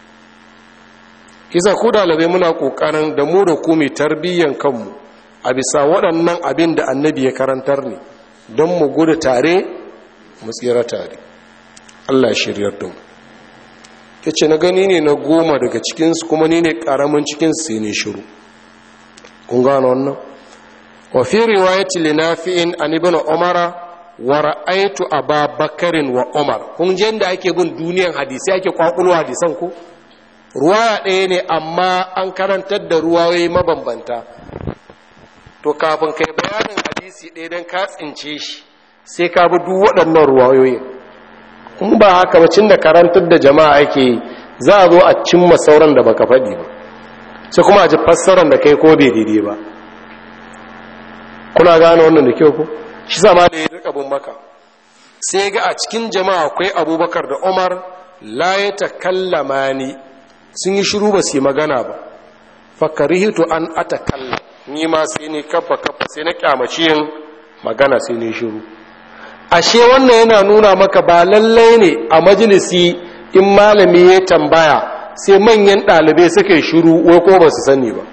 isa ko dalibai muna ƙoƙarin da mu da ku mai tarbiyyan kanmu a bisa waɗannan abin da annabi ya karantar ne don mu gudu tare mu tsira tare allah shiryar da mu ya ce na gani ne na goma daga cikinsu kuma ni ne ƙaramin cikinsu sai ne shiru kun gano wannan wa fi riwayati linafi'in an ibn umara wa ra'aytu aba bakarin wa umar kun je da ake bin duniyan hadisi ake kwakulo hadisan ko ruwaya ɗaya ne amma an karantar da ruwayoyi mabambanta to kafin kai bayanin hadisi ɗaya don ka tsince shi sai ka bi duk waɗannan ruwayoyin in ba haka ba da karantar da jama'a ake yi za a zo a cimma sauran da baka faɗi ba sai kuma a ji fassarar da kai ko bai daidai ba kuna gane wannan da kyau ko shi sama da ya rika bin maka sai ga a cikin jama'a akwai abubakar da umar la ya takallama ni sun yi shiru ba su yi magana ba fakarihitu an atakalla ni ma sai ni kafa kafa sai na kyamaci yin magana sai ni shiru ashe wannan yana nuna maka ba lallai ne a majalisi in malami ya tambaya sai manyan ɗalibai suka yi shiru wai ko ba su sani ba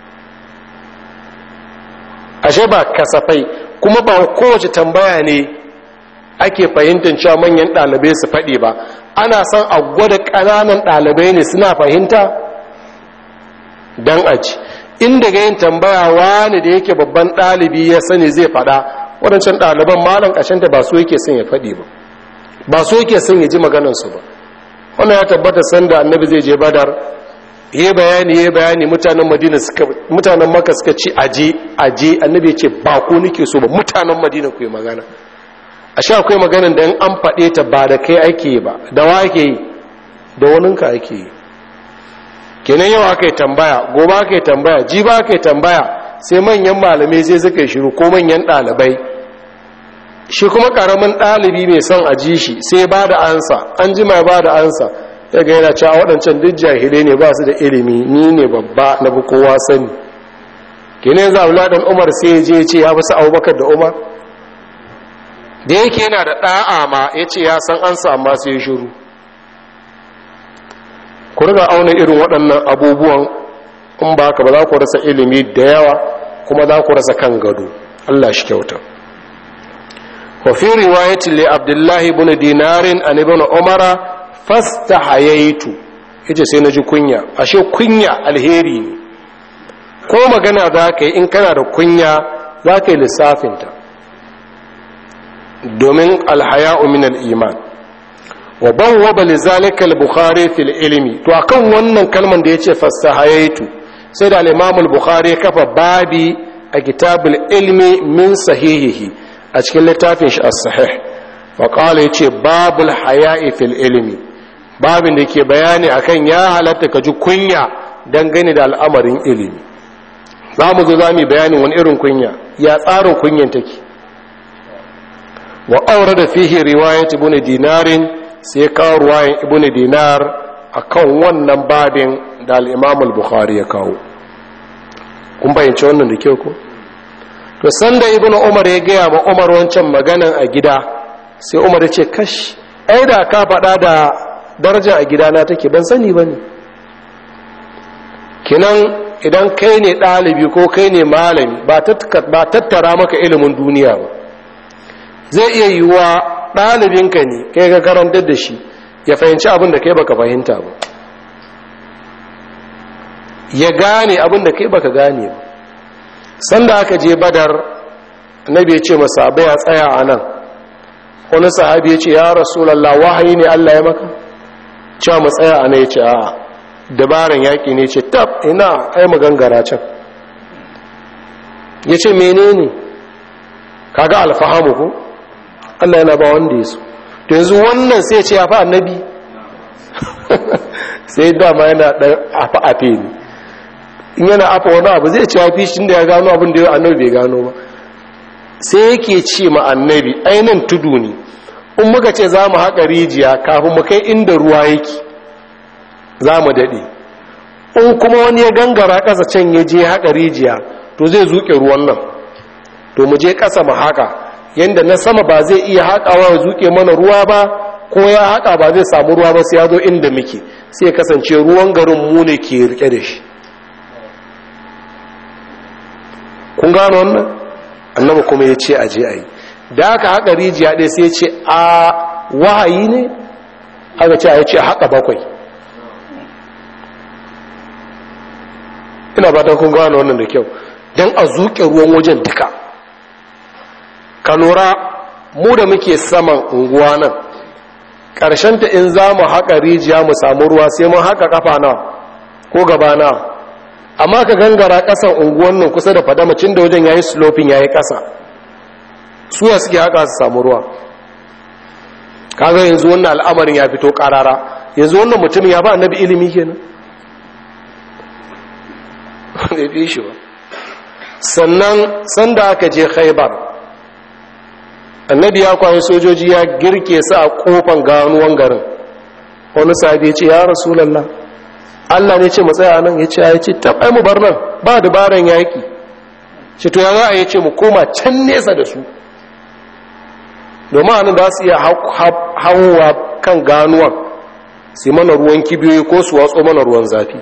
ashe ba kasafai kuma ba kowace tambaya ne ake fahimtar cewa manyan ɗalibai su faɗi ba ana son a gwada ƙananan ɗalibai ne suna fahimta don aji inda ga yin tambaya wani da yake babban ɗalibi ya sani zai faɗa waɗancan ɗaliban malam ƙashanta ba su yake son ya faɗi ba ba su yake son ya ji maganansu ba wannan ya tabbata sanda annabi zai je badar yi bayani yi bayani mutanen madina suka mutanen maka suka ci aje aje annabi ya ce ba ko nake so ba mutanen madina ku yi magana a sha akwai maganin da an faɗe ta ba da kai ake yi ba da wa ake yi da waninka ake yi kenan yau aka yi tambaya gobe aka yi tambaya ji ba aka yi tambaya sai manyan malamai sai suka yi shiru ko manyan ɗalibai shi kuma ƙaramin ɗalibi mai son a ji shi sai ba da ansa an ji mai ba da ansa ya ga yana cewa waɗancan duk jahilai ne ba su da ilimi ni ne babba na bi kowa sani kenan za a ɗan umar sai je ce ya fi su abubakar da umar da yake yana da ɗa'a ma ya ce ya san ansa amma sai shiru ku riga auna irin waɗannan abubuwan in ba ka ba za ku rasa ilimi da yawa kuma za ku rasa kan gado Allah shi kyauta wa fi riwayatin li abdullahi ibn dinarin an ibn umara fastahayaitu yace sai naji kunya ashe kunya alheri ne ko magana za ka yi in kana da kunya za ka yi lissafinta domin alhaya'u min al-iman wa bawwaba lizalika al-bukhari fil ilmi to akan wannan kalman da yace fastahayaitu sai da al-imam al-bukhari kafa babi a kitabul ilmi min sahihihi a cikin littafin shi as-sahih wa qala yace babul haya'i fil ilmi babin da ke bayani akan ya halatta ka ji kunya dangane da al'amarin ilimi za mu zo za mu bayani wani irin kunya ya tsarin kunyan take wa aure da fihi riwayat ibn dinarin sai kawo ruwayan ibn dinar akan wannan babin da al-imam al-bukhari ya kawo kun bayyance wannan da kyau ko to sanda ibn umar ya gaya ma umar wancan maganan a gida sai umar ya ce kash ai da ka faɗa da daraja a gidana take ban sani ba ne kinan idan kai ne ɗalibi ko kai ne malami ba tattara maka ilimin duniya ba zai iya yiwuwa ɗalibinka ne kai ka karantar da shi ya fahimci abin da kai baka fahimta ba ya gane abin da kai baka gane ba sanda aka je badar annabi ya ce masa ya tsaya a nan wani sahabi ya ce ya rasulallah wahayi ne allah ya maka cewa mu tsaya a nan ya ce a'a dabaran yaƙi ne ce tab ina ai magangara can ya ce menene kaga alfahamu ko allah yana ba wanda ya so to yanzu wannan sai ce ya fi annabi sai dama yana ɗan afa-afe ne in yana afa wani abu zai ce ya fi shi da ya gano abin da ya annabi bai gano ba sai yake ce ma annabi ainihin tudu ne in muka ce za mu haƙa rijiya kafin mu kai inda ruwa yake za mu daɗe in kuma wani ya gangara ƙasa can ya je haƙa rijiya to zai zuƙe ruwan nan to mu je ƙasa mu haƙa yadda na sama ba zai iya haƙawa ya zuƙe mana ruwa ba ko ya haƙa ba zai samu ruwa ba sai ya zo inda muke sai ya kasance ruwan garin mu ne ke rike da shi kun gano wannan annabi kuma ya ce aje a yi da aka haƙa rijiya ɗaya sai ce a wahayi ne aka ce a ya ce haƙa bakwai ina ba ta kun gano wannan da kyau don a zuƙe ruwan wajen duka ka lura mu da muke saman unguwa nan ta in za mu haƙa rijiya mu samu ruwa sai mun haƙa ƙafa na ko gaba na amma ka gangara ƙasan unguwan nan kusa da fadamacin da wajen ya yi slopin ya yi ƙasa suya suke haka su samu ruwa kaga yanzu wannan al'amarin ya fito karara yanzu wannan mutumin ya ba annabi ilimi kenan bai fi shi ba sannan sanda aka je khaibar annabi ya kwaye sojoji ya girke su a kofan ganuwan garin wani sahabi ya ce ya rasulallah Allah ne ce matsaya nan ya ce ya ce tabai mu bar nan ba dabaran yaƙi ce to ya za a yi ce mu koma can nesa da su domin hannun da su iya hawa kan ganuwan sai mana ruwan kibiyoyi ko su watso mana ruwan zafi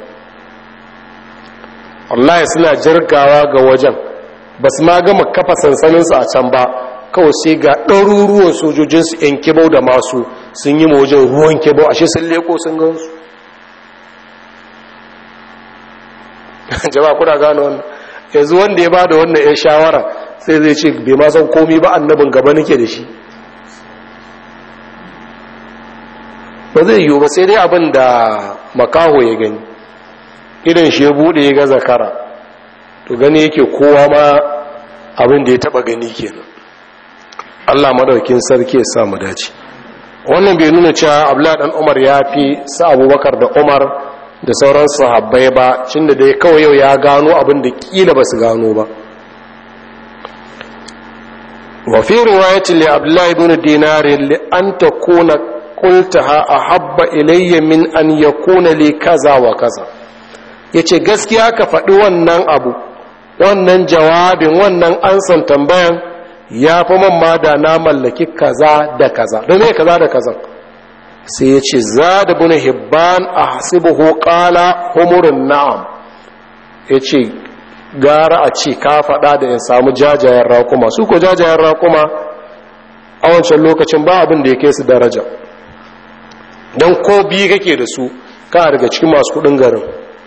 Allah suna jirgawa ga wajen ba su ma gama kafa sansaninsu a can ba kawai sai ga ɗaruruwan sojojinsu 'yan kibau da masu sun yi wajen ruwan kibau ashe sun leko sun gansu jama'a kuna gano wannan yanzu wanda ya ba da wannan 'yan shawara sai zai ce bai ma san komi ba annabin gaba nake da shi ba zai yiwu ba sai dai abin da makaho ya gani idan shi ya bude ya ga zakara to gani yake kowa ma abin da ya taba gani kenan Allah madaukin sarki ya samu dace wannan bai nuna cewa Abdullah dan Umar ya fi sa Abubakar da Umar da sauran sahabbai ba cinda dai kawai yau ya gano abin da kila ba su gano ba wa fi riwayatin li Abdullah ibn Dinar li an takuna qultaha ahabba ilayya min an yakuna li kaza wa kaza yace gaskiya ka faɗi wannan abu wannan jawabin wannan ansan tambayan ya fi man ma da na mallaki kaza da kaza don me kaza da kaza sai ya ce za da bin hibban a hasibuhu kala humurin na'am ya ce gara a ce ka faɗa da in samu jajayen raƙuma su ko jajayen raƙuma a wancan lokacin ba abin da ya kai su daraja don ko biyu kake da su ka daga cikin masu kudin garin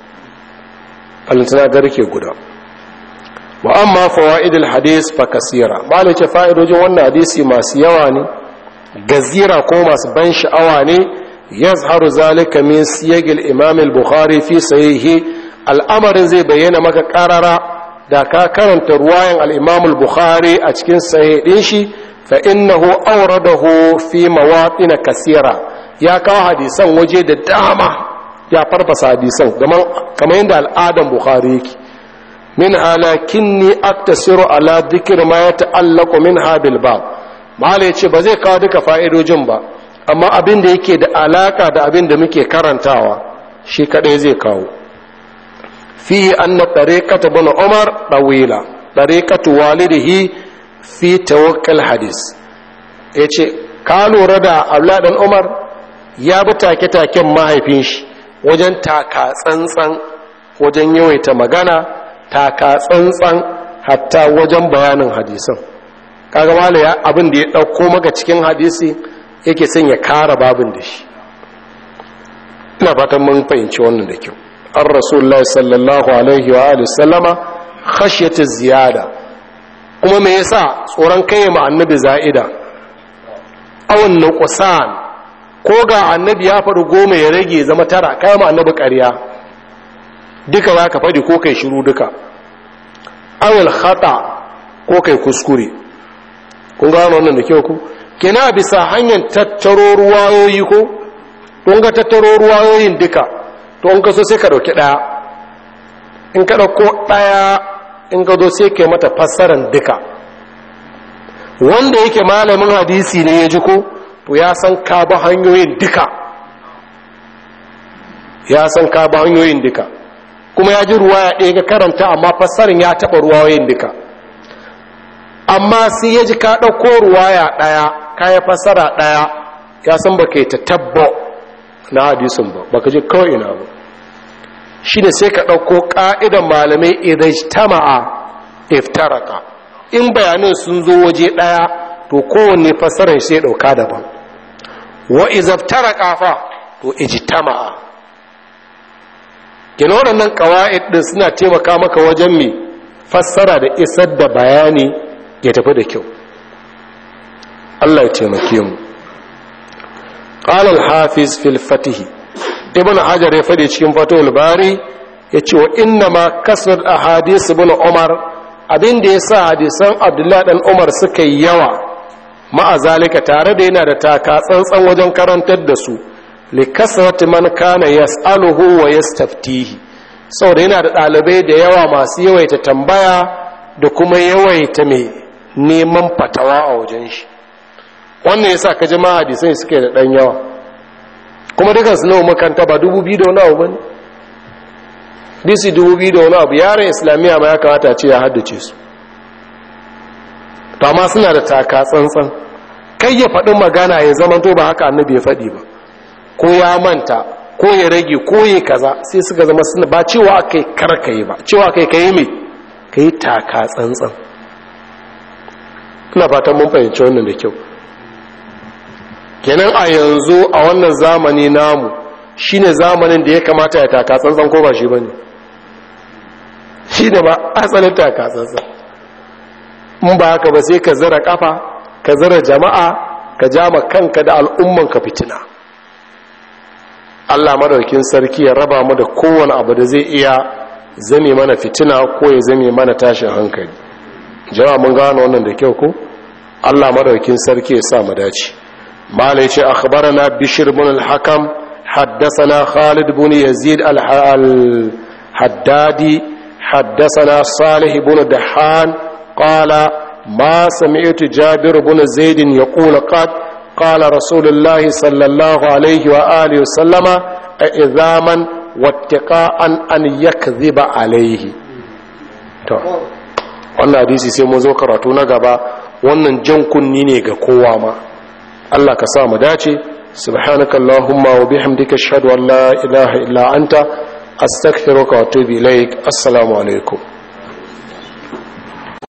alintana garke guda wa amma fawaidul hadis fa kasira malai ce fa'idojin wannan hadisi masu yawa ne gazira ko masu ban sha'awa ne yazharu zalika min siyagil imam al-bukhari fi sahihi al'amarin zai bayyana maka karara da ka karanta ruwayan al-imam al-bukhari a cikin sahih din shi fa innahu awradahu fi mawatin kasira ya kawo hadisan waje da dama ya farfasa hadisan kamar yadda al'adan bukhari yake min halakinni aktasiru ala dhikr ma yata'allaqu min habil bab mala yace ba zai kawo duka fa'idojin ba amma abin da yake da alaka da abin da muke karantawa shi kadai zai kawo fi anna tariqata ibn umar dawila tariqatu walidihi fi tawakkal hadis yace ka lura da abla dan umar ya bi take-taken mahaifin shi wajen taka tsantsan wajen yawaita magana taka tsantsan hatta wajen bayanin hadisan kaga mala ya abin da ya ɗauko maka cikin hadisi yake son ya kara babin da shi ina fatan mun fahimci wannan da kyau an rasulullahi sallallahu alaihi wa alihi sallama khashyatu ziyada kuma me yasa tsoron kai ma annabi za'ida awan nuqsan ko ga annabi ya faɗi goma ya rage zama tara kai ma annabi ƙarya duka za ka faɗi ko kai shiru duka awil khata ko kai kuskure kun gano wannan da kyau ku kina bisa hanyar tattaro ruwayoyi ko don ga tattaro ruwayoyin duka to in ka so sai ka ɗauki ɗaya in ka ɗauko ɗaya in ka zo sai ka mata fassaran duka wanda yake malamin hadisi ne ya ji ko to ya san ka ba hanyoyin duka ya san ka ba hanyoyin duka kuma ya ji ruwaya ɗaya ga karanta amma fassarin ya taɓa ruwayoyin duka amma sai ya ji ka ɗauko ruwaya ɗaya ka ya fassara ɗaya ya san ba ka ta tabba na hadisun ba ba ka ji kawai ina ba shi ne sai ka ɗauko ƙa'idan malamai idan tama'a iftaraka in bayanin sun zo waje ɗaya to kowanne fassarar sai ɗauka daban wa izaftaraka fa to ijtama'a kina waɗannan ƙawa'id ɗin suna taimaka maka wajen mai fassara da isar da bayani ya tafi da kyau Allah ya taimake mu qala al-hafiz fil fatih ibn hajar ya fadi cikin fatul bari yace wa inna ma kasrat ahadith ibn umar abin da yasa hadisan abdullahi dan umar suka yi yawa ma'a zalika tare da yana da taka tsantsan wajen karantar da su likasrati man kana yas'aluhu wa yastaftihi saboda yana da ɗalibai da yawa masu yawaita tambaya da kuma yawaita mai neman fatawa a wajen shi wannan yasa ka jama'a hadisai suke da ɗan yawa kuma dukan su nawa makanta ba dubu biyu da wani abu bane disi dubu biyu da wani abu yaran islamiyya ma ya kamata ce ya haddace su to amma suna da taka tsantsan kai ya faɗi magana ya zama to ba haka annabi ya faɗi ba ko ya manta ko ya rage ko ya kaza sai suka zama suna ba cewa aka yi karkaye ba cewa aka yi ka yi mai ka yi taka tsantsan ina fatan mun fahimci wannan da kyau kenan a yanzu a wannan zamani namu shine zamanin da ya kamata ya taka tsantsan ko ba shi ba ne shi ne ba asalin taka tsantsan in ba haka ba sai ka zira kafa ka zira jama'a ka jama kanka da al'ummanka fitina Allah madaukin sarki ya raba mu da kowane abu da zai iya zame mana fitina ko ya zame mana tashin hankali jama'a mun gano wannan da kyau ko Allah madaukin sarki ya sa mu dace malai ce akhbarana bishr ibn al-hakam haddathana khalid ibn yazid al-haddadi haddathana salih ibn dahan qala ما سمعت جابر بن زيد يقول قد قال رسول الله صلى الله عليه وآله وسلم إذاما واتقاء أن يكذب عليه wannan hadisi sai mun zo karatu na gaba wannan jan kunni ne ga kowa ma Allah ka sa mu dace سبحانك اللهم وبحمدك اشهد ان لا اله الا انت استغفرك واتوب اليك السلام عليكم